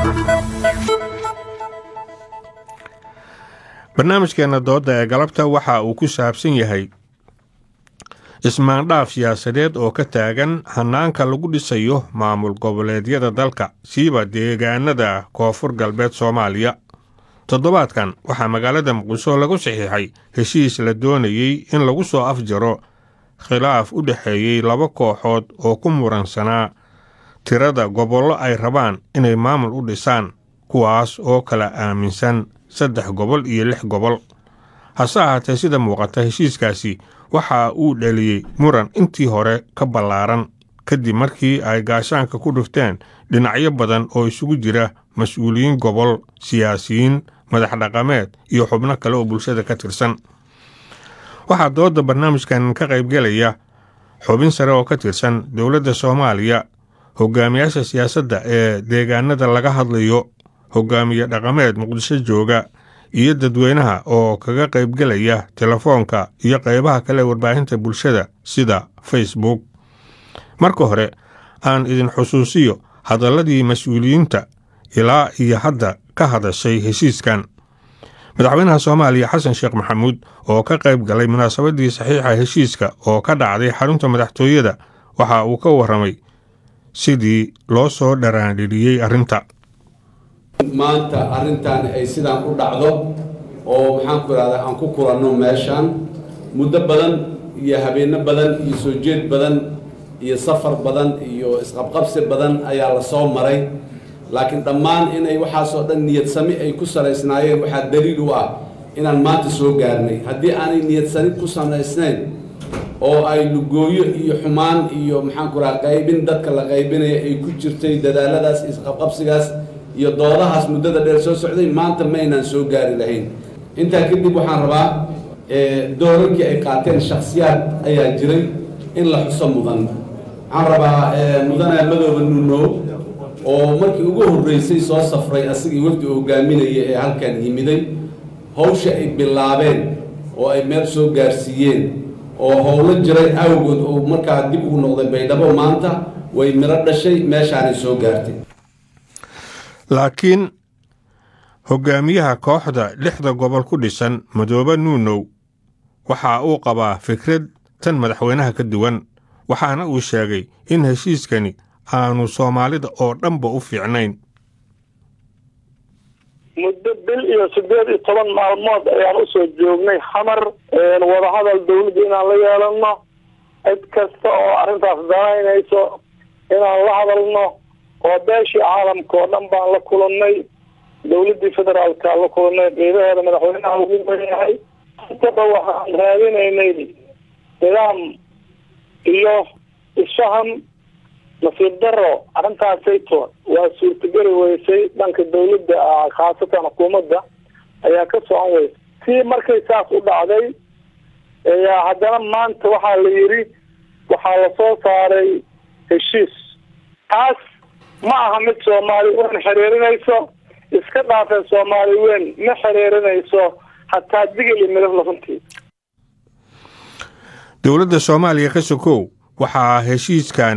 barnaamijkeena dooda ee galabta waxa uu ku saabsan yahay ismaandhaaf siyaasadeed oo ka taagan hanaanka lagu dhisayo maamul goboleedyada dalka siiba deegaanada koonfur galbeed soomaaliya toddobaadkan waxaa magaalada muqdisho lagu saxiixay heshiis la doonayey in lagu soo afjaro khilaaf u dhexeeyey laba kooxood oo ku muransanaa tirada gobollo ay rabaan inay maamul u dhisaan kuwaas oo kala aaminsan saddex gobol iyo lix gobol hase ahaatee sida muuqata heshiiskaasi waxa uu dhaliyey muran intii hore ka ballaaran kadib markii ay gaashaanka ku dhufteen dhinacyo badan oo isugu jira mas-uuliyiin gobol siyaasiyiin madax dhaqameed iyo xubno kale oo bulshada ka tirsan waxaa dooda barnaamijkan ka qaybgelaya xubin sare oo ka tirsan dowladda soomaaliya hogaamiyaasha siyaasadda ee deegaanada laga hadlayo hogaamiye dhaqameed muqdisho jooga iyo dadweynaha oo kaga qaybgelaya telefoonka iyo qaybaha kale warbaahinta bulshada sida facebook marka hore aan idin xusuusiyo hadalladii mas-uuliyiinta ilaa iyo hadda ka hadashay heshiiskan madaxweynaha soomaaliya xasan sheekh maxamuud oo ka qayb galay munaasabadii saxiixa heshiiska oo ka dhacday xarunta madaxtooyada waxa uu ka warramay sidii loo soo dharaandhiriyey arrinta maanta arrintan ay sidaan u dhacdo oo maxaan ku ihahdaa aan ku kulanno meeshaan muddo badan iyo habeenno badan iyo soo jeed badan iyo safar badan iyo isqabqabsi badan ayaa la soo maray laakiin dhammaan inay waxaasoo dhan niyadsami ay ku salaysnaayeen waxaa daliil u ah inaan maanta soo gaarnay haddii aanay niyadsani ku salaysnayn oo ay lugooyo iyo xumaan iyo maxaan ku raha qaybin dadka la qaybinaya ay ku jirtay dadaaladaas isqabqabsigaas iyo doodahaas muddada dheer soo socday maanta maynaan soo gaari lahayn intaa kadib waxaan rabaa doorarkii ay qaateen shaksiyaad ayaa jiray in la xuso mudan waxaan rabaa mudane madooba nuunow oo markii ugu horreysay soo safray asigii wafdi hogaaminaya ee halkan yimiday hawsha ay bilaabeen oo ay meel soo gaarsiiyeen oo howlo jiray awgood oo markaa dib ugu noqday baydhabo maanta way miro dhashay meeshaanay soo gaartay laakiin hogaamiyaha kooxda lixda gobol ku dhisan madoobe nuunow waxa uu qabaa fikrad tan madaxweynaha ka duwan waxaana uu sheegay in heshiiskani aanu soomaalida oo dhanba u fiicnayn muddo bil iyo siddeed iyo toban maalmood ayaan usoo joognay xamar wadahadal dawladda inaan la yeelano cid kasta oo arrintaas danaynayso inaan la hadalno oo beeshii caalamka oo dhan baan la kulannay dawladdii federaalka la kulannay qeybaheeda madaxweynaha ugu leeyahay intaba waxaan raadinaynay nidaam iyo isfaham nasiib daro arrintaasayto waa suurtageli weysay dhanka dawladda ah khaasatan xukuumadda ayaa ka socon weysay si markay saas u dhacday ayaa haddana maanta waxaa la yidhi waxaa lasoo saaray heshiis taas ma aha mid soomaali weyn xiriirinayso iska dhaafeen soomaali weyn ma xiriirinayso hataa digil iyo midab lafuntii dowladda soomaaliya ka sokow waxaa heshiiskan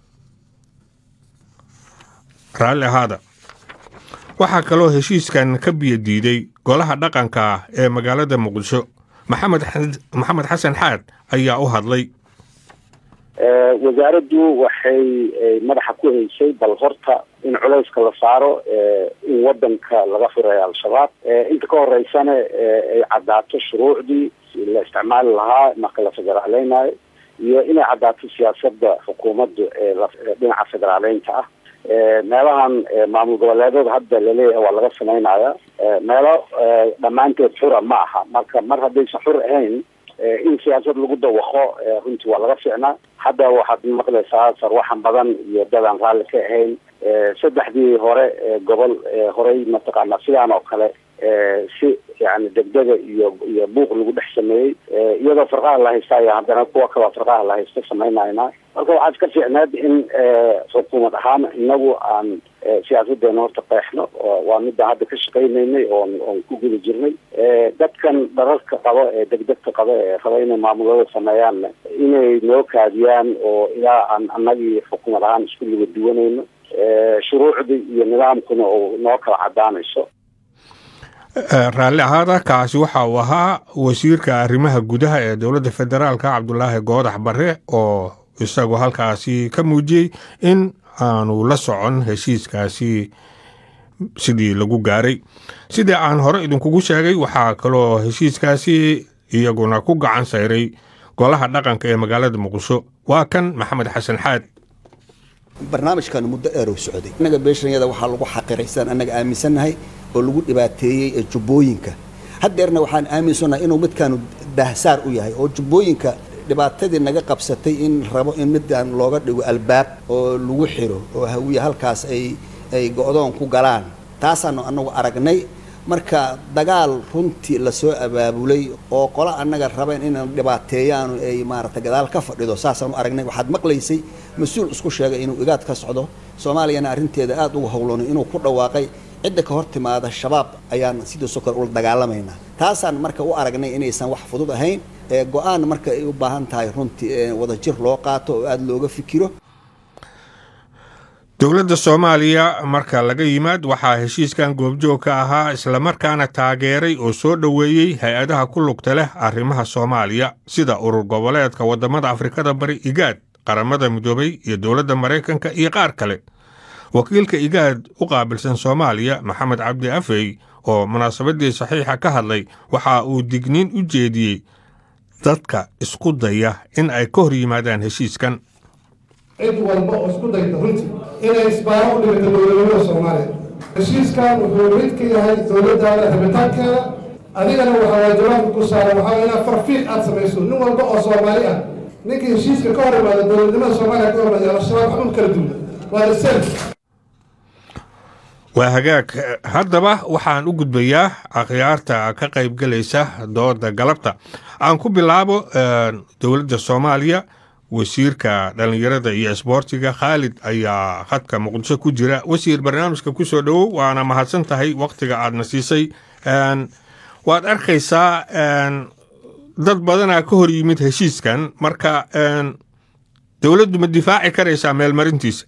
raalli ahaada waxaa kaloo heshiiskan ka biyo diiday golaha dhaqanka ah ee magaalada muqdisho maxamed maxamed xasan xaad ayaa u hadlay wasaaraddu waxay madaxa ku haysay bal horta in culayska la saaro in wadanka laga furayo al-shabaab inta ka horeysana ay caddaato shuruucdii la isticmaali lahaa marka la federaaleynayo iyo inay caddaato siyaasada xukuumaddu ee dhinaca federaaleynta ah meelahan maamul goboleedada hadda laleeyahay waa laga samaynaya meelo dhammaanteed xura ma aha marka mar haddaysan xur ahayn in siyaasad lagu dawaqo runtii waa laga ficnaa hadda waxaad maqlaysaa sarwaxan badan iyo dadaan raalli ka ahayn saddexdii hore gobol horey mataqaana sidaan oo kale si yani degdega iyo iyo buuq lagu dhex sameeyey iyadoo farqaha la haysta ayaa haddana kuwa kaloo farqaha la haysta samaynayna marka waxaa iska fiicneed in xukuumad ahaan inagu aan siyaasadeena horta qeexno waa midaan hadda ka shaqaynaynay oon oon ku guda jirnay dadkan dhararka qabo ee degdegta qabo ee raba inay maamulada sameeyaanna inay noo kaadiyaan oo ilaa aan anagii xukuumad ahaan isku liga duwanayno shuruucdii iyo nidaamkuna uu noo kala cadaanayso raalli ahaada kaasi waxa uu ahaa wasiirka arrimaha gudaha ee dowladda federaalka cabdulaahi goodax bare oo isagu halkaasi ka muujiyey in aanu la socon heshiiskaasi sidii lagu gaaray sidii aan hore idinkugu sheegay waxaa kaloo heshiiskaasi iyaguna ku gacan sayray golaha dhaqanka ee magaalada muqdisho waa kan maxamed xasan xaad barnaamijkan muddo dheer uu socday innaga beeshanyada waxaa lagu xaqiraysaan annaga aaminsannahay oo lagu dhibaateeyey ee jubbooyinka haddeerna waxaan aaminsannahay inuu midkaanu dahsaar u yahay oo jubbooyinka dhibaatadii naga qabsatay in rabo in midaan looga dhigo albaab oo lagu xiro oo hawiye halkaas ay ay go-doon ku galaan taasaanu annagu aragnay marka dagaal runtii lasoo abaabulay oo qolo annaga rabeen inaan dhibaateeyaan ay maarata gadaal ka fadhido saasaanu aragnay waxaad maqlaysay mas-uul isku sheegay inuu igaad ka socdo soomaaliyana arrinteeda aada uga howloonay inuu ku dhawaaqay cidda ka hor timaada shabaab ayaan sidii sokor ula dagaalamaynaa taasaan marka u aragnay inaysan wax fudud ahayn ee go-aan marka ay u baahan tahay runtii wadajir loo qaato oo aada looga fikiro dowladda soomaaliya marka laga yimaad waxaa heshiiskan goobjoog ka ahaa islamarkaana taageeray oo soo dhoweeyey hay-adaha ku lugta leh arrimaha soomaaliya sida urur goboleedka waddamada afrikada bari igaad qaramada midoobay iyo dowladda maraykanka iyo qaar kale wakiilka igaad u qaabilsan soomaaliya maxamed cabdi afey oo munaasabadii saxiixa ka hadlay waxa uu digniin u jeediyey dadka isku daya in ay ka hor yimaadaan heshiiskan cid walba oo isku dayta runtii inay isbaaro u dhigato dowladnimada soomaaliya heshiiskan wuxuu mid ka yahay dowladdaada rabitaankeeda adigana waxaa waajibaadka ku saaran waxaa inaad farfiiq aada samayso nin walba oo soomaali ah ninkii heshiiska ka hor imaada dowladnimada soomaaliya ka hormaya al-shabaab waxba kala duuna waa dasel waa hagaag haddaba waxaan u gudbayaa akhyaarta ka qaybgelaysa dooda galabta aan ku bilaabo dowladda soomaaliya wasiirka dhallinyarada iyo isboortiga khaalid ayaa khadka muqdisho ku jira wasiir barnaamijka ku soo dhowow waana mahadsan tahay wakhtiga aadna siisay waad arkaysaa dad badanaa ka hor yimid heshiiskan marka dowladdu ma difaaci karaysaa meelmarintiisa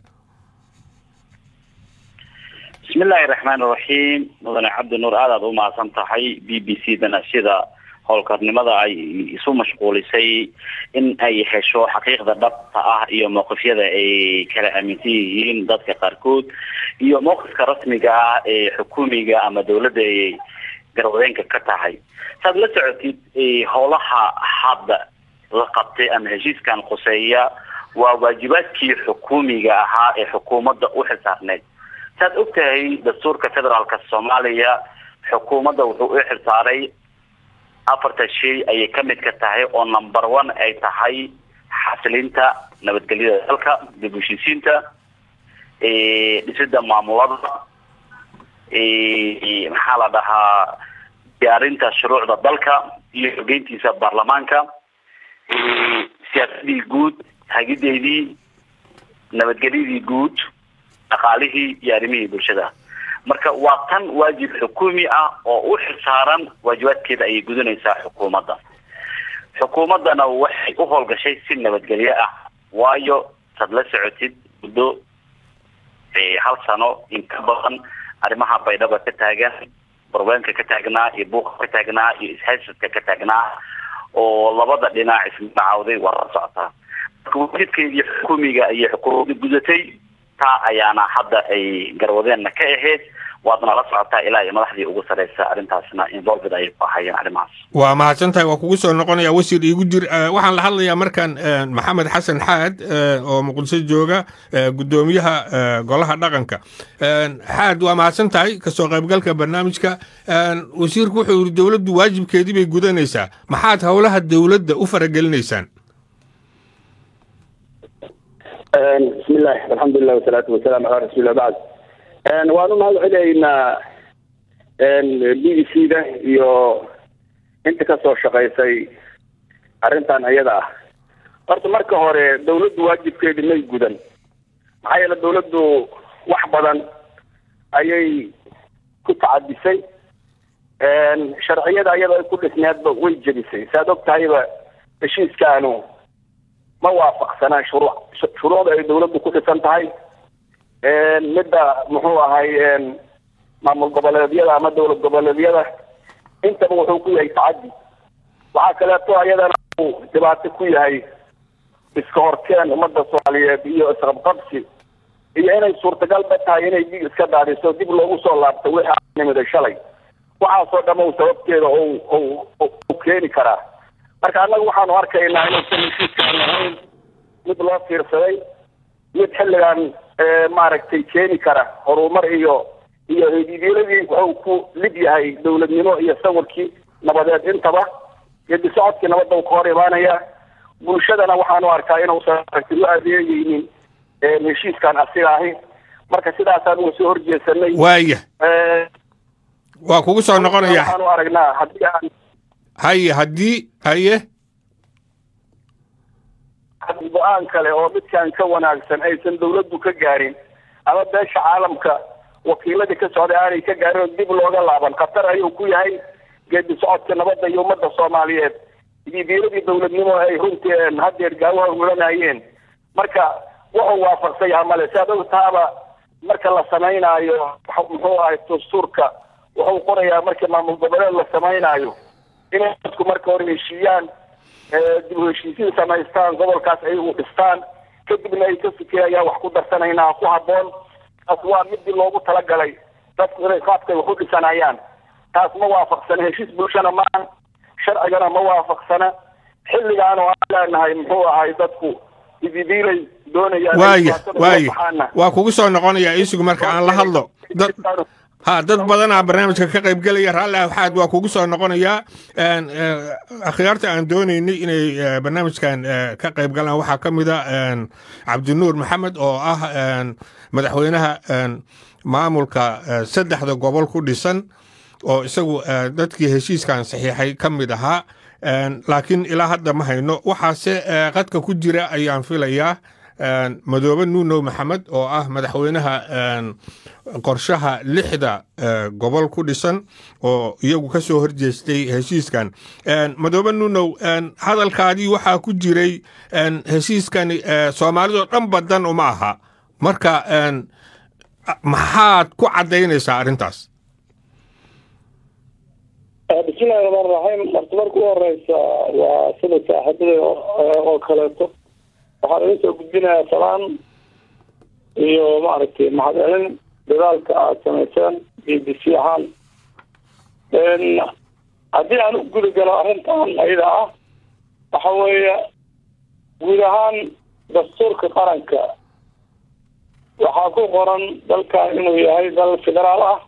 bismi illaahi raxmaan iraxiim mudane cabdi nuur aadaad u mahadsan tahay b b c dana sida howlkarnimada ay isu mashquulisay in ay hesho xaqiiqda dhabta ah iyo mowqifyada ay kala aaminsan yihiin dadka qaarkood iyo mowqifka rasmiga ah ee xukuumiga ama dowladda ay garwadeenka ka tahay saad la socotid howlaha hadda la qabtay ama heshiiskan khuseeya waa waajibaadkii xukuumiga ahaa ee xukuumadda u xilsaarneyd saad og tahay dastuurka federaalka soomaaliya xukuumadda wuxuu u xilsaaray afarta shay ayay ka mid ka tahay oo number one ay tahay xasilinta nabadgelyada dalka dib u heshiisiinta dhisida maamulada maxaa la dhahaa diyaarinta shuruucda dalka iyo xogeyntiisa baarlamaanka siyaasadii guud hagideedii nabadgelyadii guud dhaqaalihii iyo arrimihii bulshada marka waa tan waajib xukuumi ah oo u xilsaaran waajibaadkeeda ayay gudanaysaa xukuumadda xukuumaddana waxay u howlgashay si nabadgelyo ah waayo sad la socotid muddo hal sano in ka badan arrimaha baydhaba ka taagan barweenka ka taagnaa iyo buuqa ka taagnaa iyo ishaysadka ka taagnaa oo labada dhinac ismagacaawday waa la socotaa marka waajibkeedii xukuumiga ayay xukuumadda gudatay taa ayaana hadda ay garwadeenna ka ahayd waadna la socotaa ilaa iyo madaxdii ugu sareysa arrintaasna involved ayay ku ahayeen arrimahaas waa mahadsan tahay waa kugu soo noqonaya wasiir iigu jir waxaan la hadlayaa markan maxamed xasan xaad oo muqdisho jooga guddoomiyaha golaha dhaqanka xaad waa mahadsan tahay kasoo qaybgalka barnaamijka wasiirku wuxuu yidhi dowladdu waajibkeedii bay gudanaysaa maxaad howlaha dowladda u faragelinaysaan bismillahi alxamdulilah wasalaatu wasalaamu calaa rasuulillah bacd waan u mahad celaynaa b b c da iyo inta kasoo shaqaysay arrintan ayada ah horta marka hore dawladdu waajibkeedi may gudan maxaa yeele dawladdu wax badan ayay ku tacadisay sharciyada ayada ay ku dhisneedba way jebisay saad og tahayba heshiiskaanu ma waafaqsanaan shuruuc shuruucda ay dawladdu ku dhisan tahay midda muxuu ahay maamul goboleedyada ama dowlad goboleedyada intaba wuxuu ku yahay tacaddi waxaa kaleeto ayadana uu dhibaato ku yahay iska horkeen ummadda soomaaliyeed iyo isqabqabsi iyo inay suurtagal ba tahay inay dig iska daadiso dib loogu soo laabto wixii aan nimiday shalay waxaasoo dham u sababteeda u keeni karaa marka annaga waxaanu arkaynaa inuusan heshiiskaan ahayn mid loo fiirsaday mid xilligan maaragtay keeni kara horumar iyo iyo hidiidyadii wuxuu ku lid yahay dowladnimo iyo sawirkii nabadeed intaba gedi socodkii nabadda uu ka hor imaanaya bulshadana waxaanu arkaa inuusan aragti u adeegeynin heshiiskan asiga ahi marka sidaasaan uga soo horjeesanay waaya waa kugu soo noqonaya waxaanu aragnaa haddii aan haye haddii haye haddii go-aan kale oo midkaan ka wanaagsan aysan dawladdu ka gaarin ama beesha caalamka wakiiladii ka socday aanay ka gaarin oo dib looga laaban khatar ayuu ku yahay geedi socodka nabadda iyo ummadda soomaaliyeed ididiiladii dowladnimo ay runtii haddeer gaawaha ulanayeen marka wuxuu waafaqsan yaha male si ad og taaba marka la samaynaayo muxuu ahay dastuurka wuxuu qorayaa marka maamul goboleed la samaynaayo inay dadku marka hore heshiiyaan dib u heshiisiin samaystaan gobolkaas ayagu dhistaan kadibna ay ka fikirayaan wax ku darsanaynaa ku habboon taas waa midii loogu talagalay dadku inay qaabkay wax u dhisanayaan taas ma waafaqsana heshiis bulshana maan sharcigana ma waafaqsana xilligaan oo aan leenahay muxuu ahay dadku ididiilay doonayaan waaya waaya waa kugu soo noqonaya isigu marka aan la hadlo dad ha dad badanaa barnaamijka ka qaybgelaya raalli waxaad waa kugu soo noqonayaa akhyaarta aan doonaynay inay barnaamijkan ka qayb galaan waxaa ka mid a cabdinuur maxamed oo ah madaxweynaha maamulka saddexda gobol ku dhisan oo isagu dadkii heshiiskan saxiixay ka mid ahaa laakiin ilaa hadda ma hayno waxaase qadka ku jira ayaan filayaa madoobe nuunow maxamed oo ah madaxweynaha qorshaha lixda gobol ku dhisan oo iyagu ka soo horjeestay heshiiskan madoobe nuunow hadalkaadii waxaa ku jiray heshiiskani soomaalidoo dhan badan uma aha marka maxaad ku caddaynaysaa arrintaas bismillahi raxmaan raxiim marta marka u horeysa waa sida saaxiibada oo kaleeto waxaan idin soo gudbinayaa salaan iyo maaragtay mahadcelin dadaalka aada samayseen b b c ahaan haddii aan u gudi galo arrintan ayada ah waxa weeye guud ahaan dastuurka qaranka waxaa ku qoran dalkan inuu yahay dal federaal ah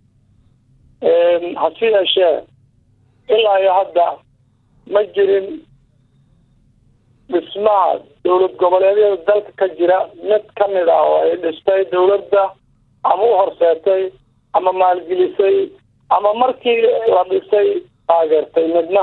hase yeeshee ilaa iyo hadda ma jirin dhismaha dowlad goboleedyada dalka ka jira mid ka mid ah oo ay dhistay dowladda ama u horseetay ama maalgelisay ama markii la dhisay taageertay midna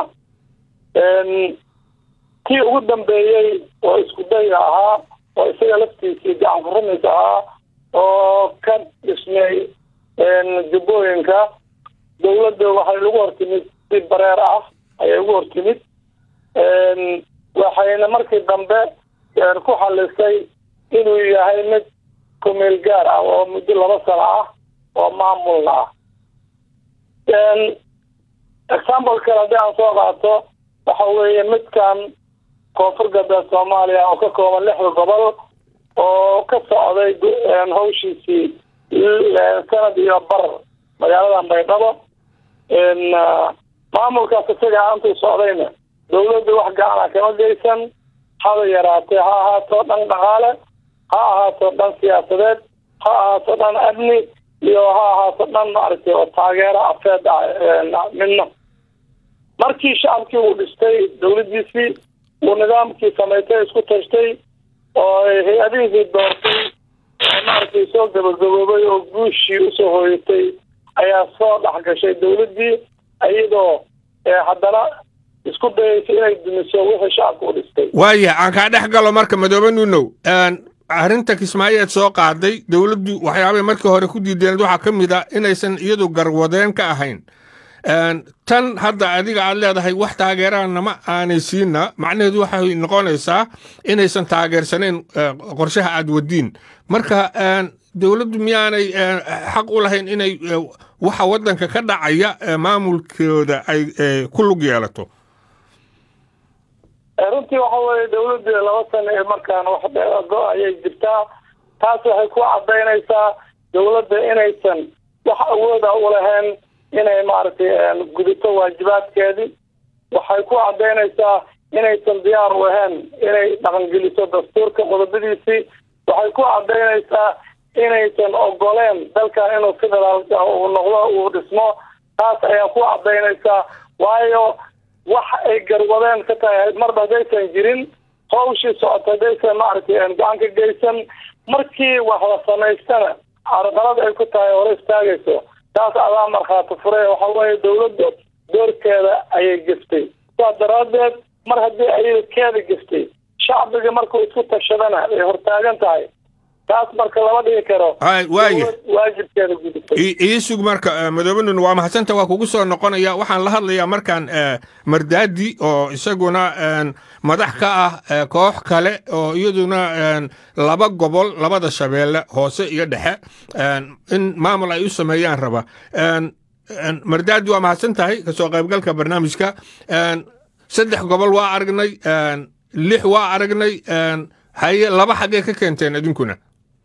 kii ugu dambeeyey oo isku dayga ahaa oo isaga laftiisii gacan furamiis ahaa oo ka dhismay jubbooyinka dowladda waxay lagu hortimid si bareer ah ayay ugu hortimid waxayna markii dambe ku xalisay inuu yahay mid kumeel gaar ah oo muddo laba sano ah oo maamulna ah example kale haddii aan soo qaato waxa weeye midkan koonfur galbeed soomaaliya oo ka kooban lixda gobol oo ka socday hawshiisii sanad iyo bar magaaladan baydhabo maamulkaas isaga intuu socdayna dawladda wax gacana kama geysan haba yaraatee ha ahaato dhan dhaqaale ha ahaato dhan siyaasadeed ha ahaato dhan amni iyo ha ahaato dhan maaragtay oo taageero afeed ah midna markii shacabkii uu dhistay dawladdiisii uu nidaamkii samaystay isku tashtay oo hay-adihiisii doortay maaragtay soo gabagaboobay oo guushii usoo hooyatay ayaa soo dhex gashay dawladdii iyadoo haddana isku dayaysa inay dumiso wixii shacabka u dhistay waaya aan kaa dhex galo marka madoobe nuunow arrinta kismaayeed soo qaaday dowladdu waxyaabay markii hore ku diideened waxaa ka mid a inaysan iyadu garwadeen ka ahayn tan hadda adiga aad leedahay wax taageeraanama aanay siina macnaheedu waxay noqonaysaa inaysan taageersanayn qorshaha aad wadiin marka dowladdu miyaanay xaq u lahayn inay waxa waddanka ka dhacaya maamulkooda ay ku lug yeelato runtii waxa weeye dawladdu laba sano ee markaan waxgo ayay jirtaa taas waxay ku cadaynaysaa dawladda inaysan wax awooda u lahayn inay maaragtay gudito waajibaadkeedii waxay ku cadaynaysaa inaysan diyaar u ahayn inay dhaqangeliso dastuurka qodobadiisii waxay ku cadaynaysaa inaysan ogoleen dalkan inuu federaalka uu noqdo uu dhismo taas ayaa ku cadaynaysaa waayo wax ay garwadeen ka tahay marba haddaysan jirin hawshii socota haddaysan maaragtay gacan ka geysan markii wax la samaystana carqalad ay ku tahay hore istaagayso taas adaa markhaati fure waxa weeye dawladda doorkeeda ayay geftay sidaa daraaddeed mar haddii ayada keeda geftay shacbiga markuu isku tashadana ay hortaagan tahay taas marka lama dhigi karo waaya waajibkeeda gudubtay ii sug marka madoobe waa mahadsanta waa kugu soo noqonaya waxaan la hadlayaa markaan mardaadi oo isaguna madax ka ah koox kale oo iyaduna laba gobol labada shabeelle hoose iyo dhexe in maamul ay u sameeyaan raba mardaadi waa mahadsan tahay kasoo qaybgalka barnaamijka saddex gobol waa aragnay lix waa aragnay haye laba xaggee ka keenteen idinkuna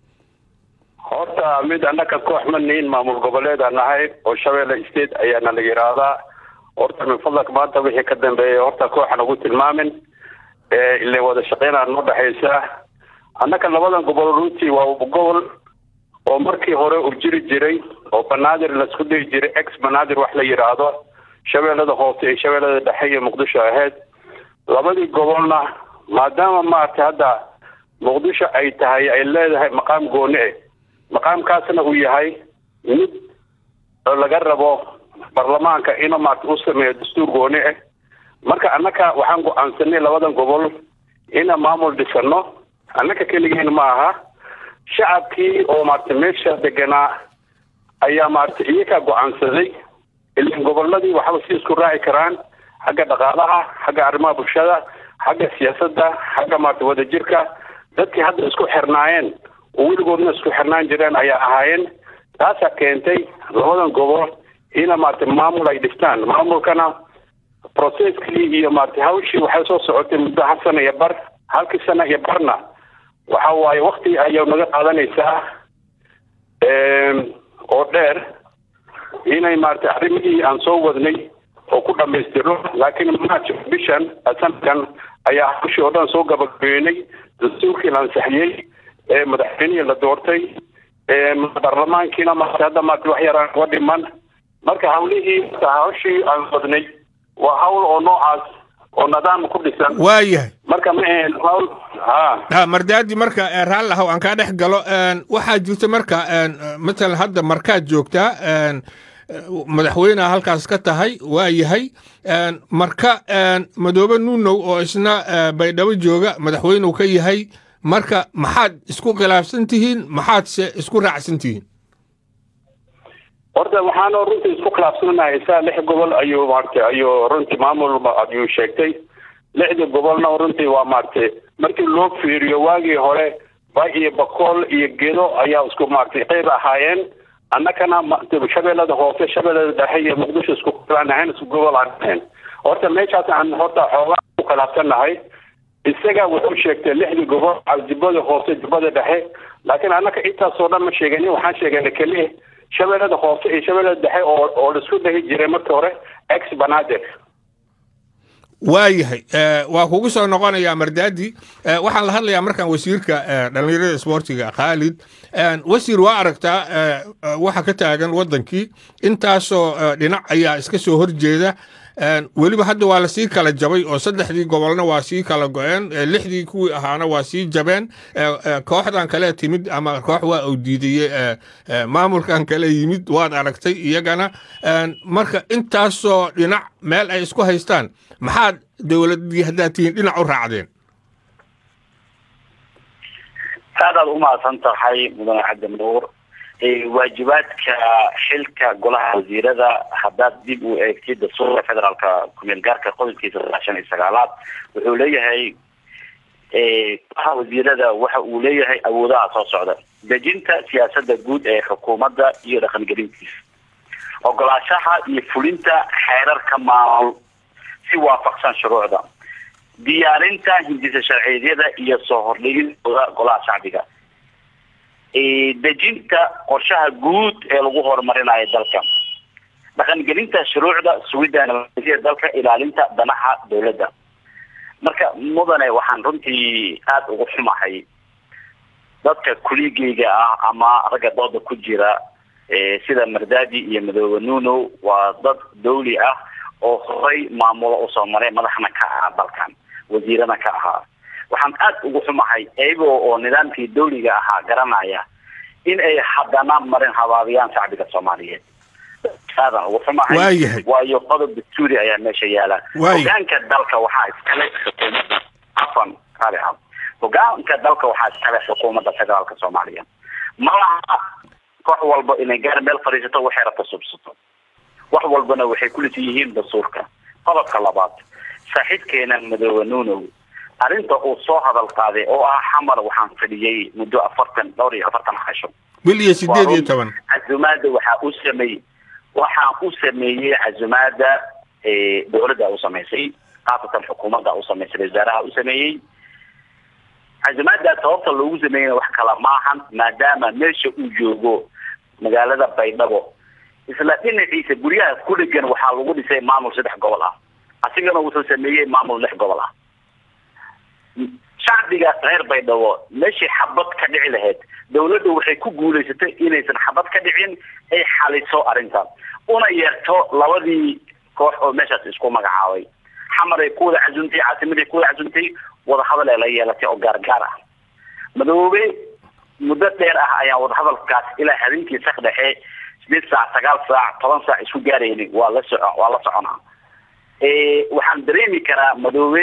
horta mid annaka koox ma nihin maamul goboleeda nahay oo shabeelle state ayaana la yidhaahdaa horta min fadlaka maanta wixii ka dambeeya horta kooxan ugu tilmaamin ile wada shaqeynaa noo dhexaysa annaka labadan gobol runtii waa gobol oo markii hore uu jiri jiray oo banaadir laisku dhihi jiray ex banaadir wax la yidhaahdo shabeellada hoose iyo shabeellada dhexe iyo muqdisho ahayd labadii gobolna maadaama maaragtay hadda muqdisho ay tahay ay leedahay maqaam gooni ah maqaamkaasna uu yahay mid laga rabo baarlamaanka inuu maarata u sameeyo dastuur gooni ah marka annaka waxaan go-aansanay labadan gobol ina maamul dhisano annaka keligeena ma aha shacabkii oo maarata meesha deganaa ayaa maarata iyakaa go-aansaday ilan goboladii waxba si isku raaci karaan xagga dhaqaalaha xagga arrimaha bulshada xagga siyaasadda xagga maarata wadajirka dadkii hadda isku xirnaayeen oo weligoodna isku xirnaan jireen ayaa ahaayeen taasaa keentay labadan gobol ina maarata maamul ay dhistaan maamulkana processkii iyo maarata hawshii waxay soo socotay muddo hal sana iyo bar halkii sana iyo barna waxa waaye wakti ayaa naga qaadanaysaa oo dheer inay maarata arrimihii aan soo wadnay oo ku dhamaystiro laakiin march bishan sanadkan ayaa hawshii oo dhan soo gabagabeynay dastuurkii la ansaxiyey ee madaxweynihii la doortay baarlamaankiina maarata hadda maarata wax yaraan uga dhiman marka hawlihii hawshii aan wadnay waa hawl oo noocaas oo nidaam ku dhisan waayahay marka ma ahayn hawl ha ha mardaadi marka raalli ahow aan kaa dhex galo waxaa jirta marka matalan hadda markaad joogtaa madaxweyneha halkaas ka tahay waa yahay marka madoobe nuunow oo isna baydhabo jooga madaxweynew ka yahay marka maxaad isku khilaafsan tihiin maxaadse isku raacsan tihiin horta waxaana runtii isku khilaafsanahay isaa lix gobol ayuu maaragtay ayuu runtii maamul ayuu sheegtay lixdii gobolna runtii waa maaragtay markii loo fiiriyo waagii hore ba iyo bakool iyo gedo ayaa isku maaragtay qeyb ahaayeen annakana shabeellada hoose shabeellada dhexe iyo muqdisho isku aan ahayn isku gobol aan ahayn horta meeshaas aan horta xoogaa ku khilaafsannahay isaga wuxuu sheegtay lixdii gobol jubbada hoose jubbada dhexe laakiin annaka intaasoo dhan ma sheeganin waxaan sheeganay keliya shabeellada hoose iyo shabeellada dhexe oo oo laisku dhahi jiray markii hore ex banaadir waayahay waa kugu soo noqonayaa mardaadi waxaan la hadlayaa markaan wasiirka dhallinyarada isboortiga khaalid wasiir waa aragtaa waxa ka taagan waddankii intaasoo dhinac ayaa iska soo horjeeda weliba hadda waa lasii kala jabay oo saddexdii gobolna waa sii kala go-een lixdii kuwii ahaana waa sii jabeen kooxdan kale timid ama koox waa uu diidayey maamulkan kale yimid waad aragtay iyagana marka intaasoo dhinac meel ay isku haystaan maxaad dowladii haddaad tihiin dhinac u raacdeen aadaad umahadsan tahay mudane cabdi nuur waajibaadka xilka golaha wasiirada haddaad dib u eegtid dastuurka federaalka kumeel gaarka qodobkiisa sagaashan iyo sagaalaad wuxuu leeyahay waxa wasiirada waxa uu leeyahay awoodaha soo socda dejinta siyaasada guud ee xukuumadda iyo dhaqangelintiisa ogolaashaha iyo fulinta xeerarka maamul si waafaqsan shuruucda diyaarinta hindisa sharciyeedyada iyo soo hordhigidooda golaha shacbiga dejinta qorshaha guud ee lagu horumarinayo dalka dhaqangelinta shuruucda sugidda nabadgelyada dalka ilaalinta danaha dowladda marka mudane waxaan runtii aada ugu xumahay dadka kuligeyga ah ama ragga dooda ku jira sida mardadi iyo madoobe nuno waa dad dawli ah oo horay maamulo usoo maray madaxna ka ahaa dalkan wasiirana ka ahaa waxaan aada ugu xumahay iyagoo oo nidaamkii dawliga ahaa garanaya in ay haddana marin habaabiyaan shacbiga soomaaliyeed aadan ugu xumahay waayahay waayo qodob dastuuri ayaa meesha yaala Waay. hogaanka dalka waxaa iskale xukuumadda afan raali ah hogaanka dalka waxaa iskale xukuumadda federaalka soomaaliya ma laha koox walba inay gaar meel fadhiisato waxay rabta subsato wax walbana waxay kulisi yihiin dastuurka qodobka labaad saaxiibkeena madoobe nunow arrinta uu soo hadal qaaday oo ah xamar waxaan fadhiyey muddo afartan dhowr iyo afartan casho bil iyo sideed iyo toban casumaada waxaa u sameeyey waxaa u sameeyey casumaada dowladda u samaysay khaasatan xukuumadda u samaysay wasaaraha u sameeyey casumaada sababta loogu sameeyeyna wax kala maahan maadaama meesha uu joogo magaalada baydhabo isla dhinaciisa guryaha ku dhegan waxaa lagu dhisay maamul saddex gobol ah asigana wuxuu sameeyey maamul lix gobol ah shacbiga reer baydhabo meeshii xabad ka dhici lahayd dawladda waxay ku guulaysatay inaysan xabad ka dhicin ay xaliso arrintaas una yeerto labadii koox oo meeshaas isku magacaabay xamar ay ku wada casuntay caasimaday ku wada casuntay wadahadal ee la yeelatay oo gaargaar ah madoobe muddo dheer ah ayaan wadahadalkaas ilaa habeenkii sak dhexe sideed saac sagaal saac toban saac isku gaarayni waa la soco waa la soconaa waxaan dareemi karaa madoobe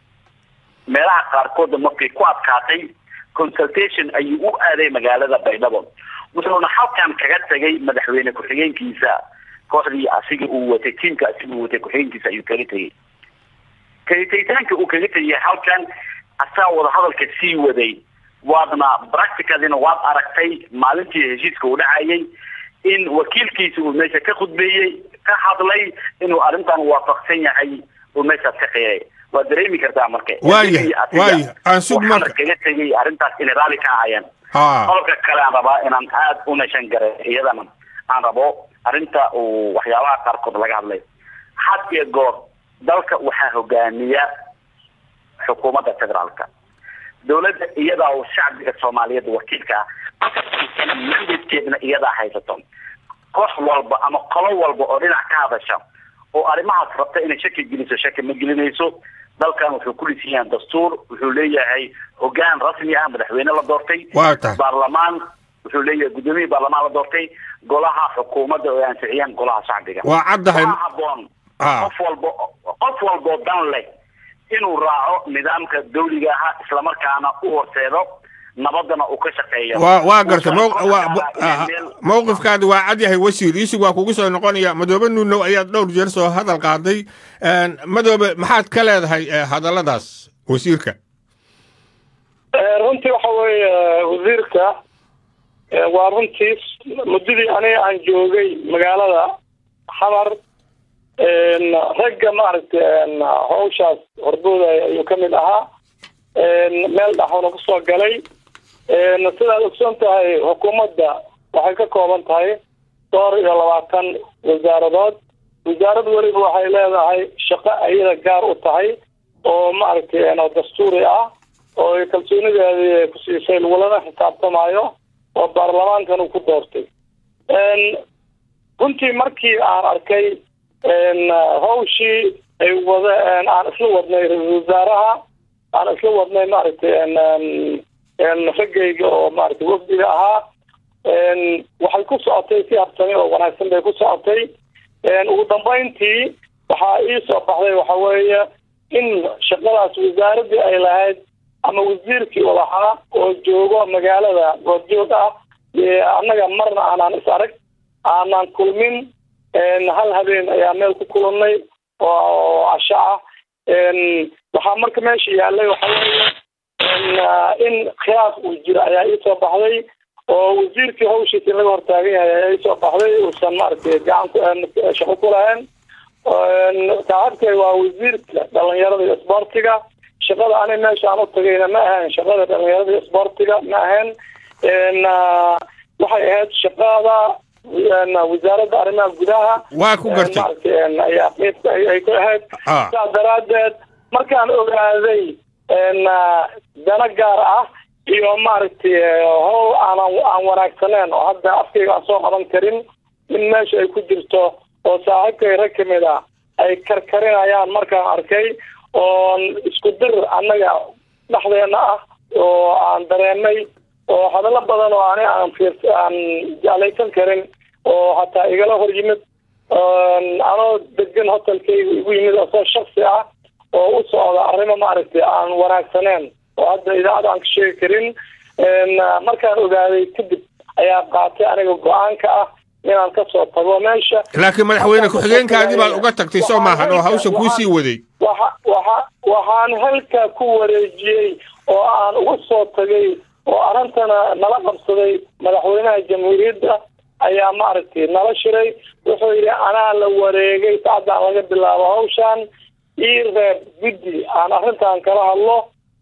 meelaha qaarkooda markay ku adkaatay consultation ayuu u aaday magaalada baydhabo wuxuuna halkan kaga tagay madaxweyne ku-xigeenkiisa kooxdii asiga uu watay tiimka asiga uu watay ku-xigeenkiisa ayuu kaga tegay kagitagitaanka uu kaga tegay halkan asaa wadahadalka sii waday waadna practicadina waad aragtay maalintii heshiiska uu dhacayay in wakiilkiisa uu meesha ka khudbeeyey ka hadlay inuu arrintan waafaqsan yahay uu meeshaas ka qiray waad dareemi kartaa marka Waayahay, waayahay. Aan sug waxaana marka. kaga tegay arrintaas inay raalli ka ahayeen ha qodobka kale aan rabaa inaan aada u nashan garay iyadana aan rabo arrinta uu waxyaabaha qaarkood laga hadlay had iyo goor dalka waxaa hogaamiya xukuumadda federaalka dowladda iyadaa uu shacbiga soomaaliyeed wakiilka ah afartan mandateedna iyadaa haysato koox walba ama qolo walba oo dhinac ka hadasha oo arrimahaas rabta inay shaki geliso shaki ma gelinayso dalkan wuxuu ku dhisan yahay dastuur wuxuu leeyahay hogaan rasmi ah madaxweyne la doortay waa tahay baarlamaan wuxuu leeyahay guddoomiye baarlamaan la doortay golaha xukuumadda oo ay ansixiyaan golaha shacbiga waa caddahay waxaa haboon Ah. qof walbo qof walboo dan leh inuu raaco nidaamka dawliga ahaa islamarkaana u horseedo nabadana uu ka shaqeeyo waa waa gartay Uusan mow- waa- qofka ah, inay meel- mowqifkaadi waa cad yahay wasiir iisig waa kugu soo noqonaya madoobe nuunow ayaad dhowr jeer soo hadal qaaday Een, madoobe maxaad ka leedahay eh, hadalladaas wasiirka runtii waxa weeye wasiirka eh, waa runtii muddadii aniga aan joogay magaalada xamar een, ragga maaragtay een, hawshaas horboodaya ayuu ka mid ahaa een, meel dhaxuna kusoo galay een, sidaad ogsoon tahay xukuumadda waxay ka kooban tahay dhowr iyo labaatan wasaaradood wasaarad weliba waxay leedahay shaqo ayada gaar u tahay oo maaragtay een, oo dastuuri ah oo ay kalsoonideedii ku siisay lagulana xisaabtamayo oo baarlamaankan uu ku doortay Een, runtii markii aan arkay een, hawshii ay wada een, aan isla wadnay ra-iisul wasaaraha aan isla wadnay maaragtay een, een, een, raggayga oo maaragtay wafdiga ahaa een, waxay ku socotay si habsami oo wanaagsan bay ku socotay een, ugu dambeyntii waxaa ii soo baxday waxa weeye in shaqadaas wasaaradii ay lahayd ama wasiirkii u lahaa oo joogo magaalada goobjoog ah ee annaga marna aanaan is arag aanaan kulmin een, hal habeen ayaa meel ku kulannay oo casho ah een, waxaa marka meesha yaallay waxa weeye in khilaaf uu jiro ayaa iisoo baxday oo wasiirkii hawshiisa in laga hortaagan yahay ayaa iisoo baxday uusan maaragtay gacan shaqo ku lahayn saaxiibkay waa wasiirka dhalinyarada iyo isboortiga shaqada ani meesha aan u tagayna ma ahayn shaqada dhalinyarada iyo isboortiga ma ahayn waxay ahayd shaqada wasaaradda arrimaha gudaha waa ku gartay maaragtay ayaa qeyb ay ku ahayd sidaas daraaddeed markaan ogaaday dana gaar ah iyo maaragtay howl aanan aan wanaagsaneyn oo hadda afkayga aan soo qaban karin in meesha ay ku jirto oo saaxiibkay rag ka mid ah ay karkarinayaan markaan arkay oon isku dir annaga dhexdeena ah oo aan dareemay oo hadallo badan oo ani aan fiir aan jeclaysan karin oo hataa igala hor yimid anoo degan hotelkayga igu yimid asoo shaksi ah oo u socda arrimo maaragtay aan wanaagsaneen oo hadda idaacada aan ka sheegi karin markaan ogaaday kadib ayaa qaatay aniga go-aanka ah inaan kasoo tago meesha laakiin madaxweyne ku-xigeenkaadii baad uga tagtay soo maahan oo hawsha kuu sii waday waxa waxa waxaan halkaa ku wareejiyey oo aan uga soo tagay oo arrintana nala qabsaday madaxweynaha jamhuuriyadda ayaa maaragtay nala shiray wuxuu yidhi anaa la wareegay saacadaan laga bilaabo hawshan ii reeb guddi aan arrintan kala hadlo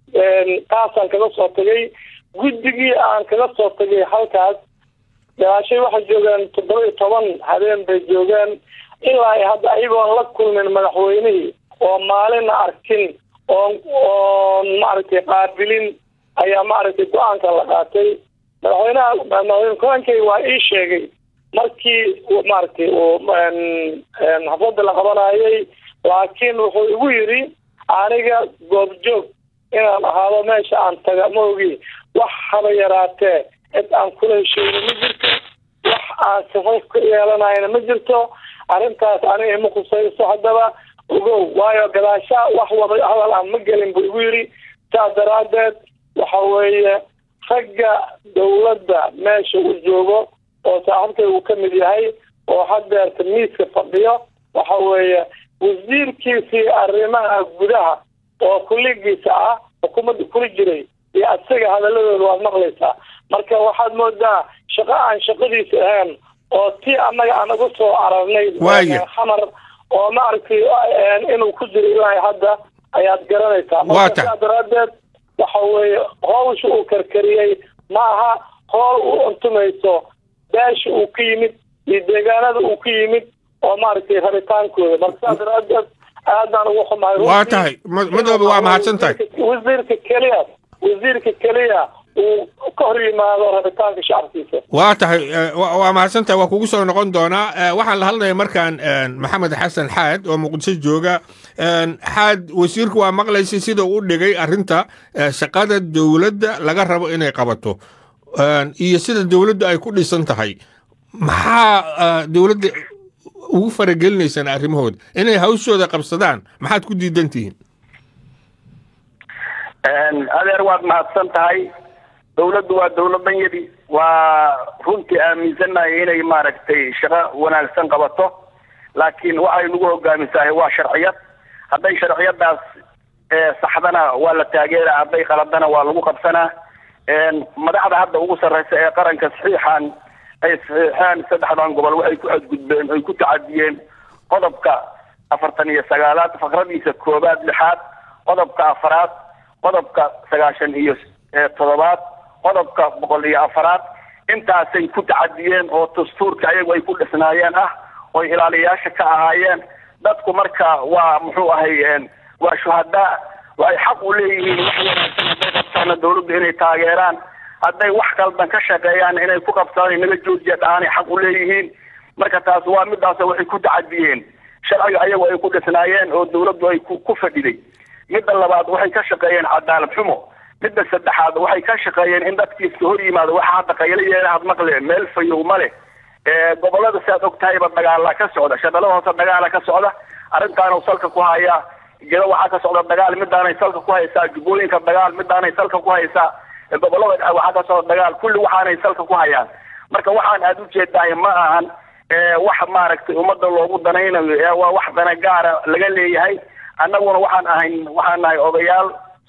taasaan kaga soo tagay guddigii aan kaga soo tagay halkaas gadaashay waxay joogeen toddoba iyo toban habeen bay joogeen ilaa hadda ayagoon la kulmin madaxweynihii oo maalina arkin oon oon maaragtay qaabilin ayaa maaragtay go-aanka la qaatay madaxweynaha madaxweyne ku-aankay waa ii sheegay markii maaragtay uu xafladda la qabanayay laakiin wuxuu igu yidhi aniga goobjoog inaan ahaado meesha aan taga ma ogi wax haba yaraatee cid aan kula hesheeyna ma jirto wax aan saxiif ka yeelanayna ma jirto arrintaas aniga ima khusayso haddaba ogow waayo gadaashaa wax wada hadal aan ma gelin buu igu yidhi saas daraaddeed waxa weeye ragga dawladda meesha uu joogo oo saaxiibkay uu ka mid yahay oo haddeerta miiska fadhiyo waxa weeye wasiirkiisii arrimaha gudaha oo kulligiisa ah xukuumadda kuli jiray iyo isaga hadaladooda waad maqlaysaa marka waxaad moodaa shaqo aan shaqadiisa ahayn oo tii annaga aan uga soo ararnay xamar oo maaragtay inuu ku jiro ilaa hadda ayaad garanaysaa marka saa daraadeed waxa weeye hawsha uu karkariyey ma aha hool u untumayso beesha uu ka yimid iyo deegaanada uu ka yimid oo maaragtay rabitaankooda marka saa daraadeed aadaan ugu xumahay waa tahay madoobe waa mahadsan tahay wasiirka keliya wasiirka keliya uu ka hor yimaado rabitaanka shacabkiisa waa tahay waa mahadsan tahay waa kugu soo noqon doonaa waxaan la hadlaya markaan maxamed xasan xaad oo muqdisho jooga xaad wasiirku waa maqlaysay sida u dhigay arrinta shaqada dowladda laga rabo inay qabato iyo sida dowladdu ay ku dhisan tahay maxaa dowladda ugu faragelinaysaan arrimahooda inay hawshooda qabsadaan maxaad ku diidan tihiin adeer waad mahadsan tahay dawladdu waa dawladanyadi waa runtii aaminsannahay inay maaragtay shaqo wanaagsan qabato laakiin waxay nagu hogaamisahay waa sharciyad hadday sharciyadaas saxdana waa la taageera hadday qaladana waa lagu qabsanaa madaxda hadda ugu sarreysa ee qaranka saxiixan ay saxiixeen saddexdan gobol waxay ku xadgudbeen ay ku tacadiyeen qodobka afartan iyo sagaalaad fakradiisa koobaad lixaad qodobka afaraad qodobka sagaashan iyo toddobaad qodobka boqol iyo afaraad intaasay ku tacadiyeen oo dastuurka ayagu ay ku dhisnaayeen ah oy ilaaliyayaasha ka ahaayeen dadku marka waa muxuu ahay waa shuhadaa waxay xaq u leeyihiin wax wanaagsan hadday qabtaana dawladdu inay taageeraan hadday wax kaldan ka shaqeeyaan inay ku qabtaan naga joojiya dhaanay xaq u leeyihiin marka taas waa midaas waxay ku tacadiyeen sharciga ayagu ay ku dhisnaayeen oo dawladdu ay ku fadhiday midda labaad waxay ka shaqeeyeen cadaalad xumo midda saddexaad waxay ka shaqeeyeen in dadkiiska hor yimaado waxa hadda qaylo yeelahad maqle meel fayow ma leh gobolada si aad og tahayba dagaala ka socda shaqalada hoose dagaala ka socda arrintaanu salka ku hayaa jiro waxaa ka socda dagaal midaanay salka ku haysaa jubbooyinka dagaal midaanay salka ku haysaa gobolada waxaa ka socda dagaal kulli waxaanay salka ku hayaan marka waxaan aada u jeedahay ma ahan wax maaragtay ummadda loogu danaynayo waa wax dana gaara laga leeyahay annaguna waxaan ahayn waxaan nahay odayaal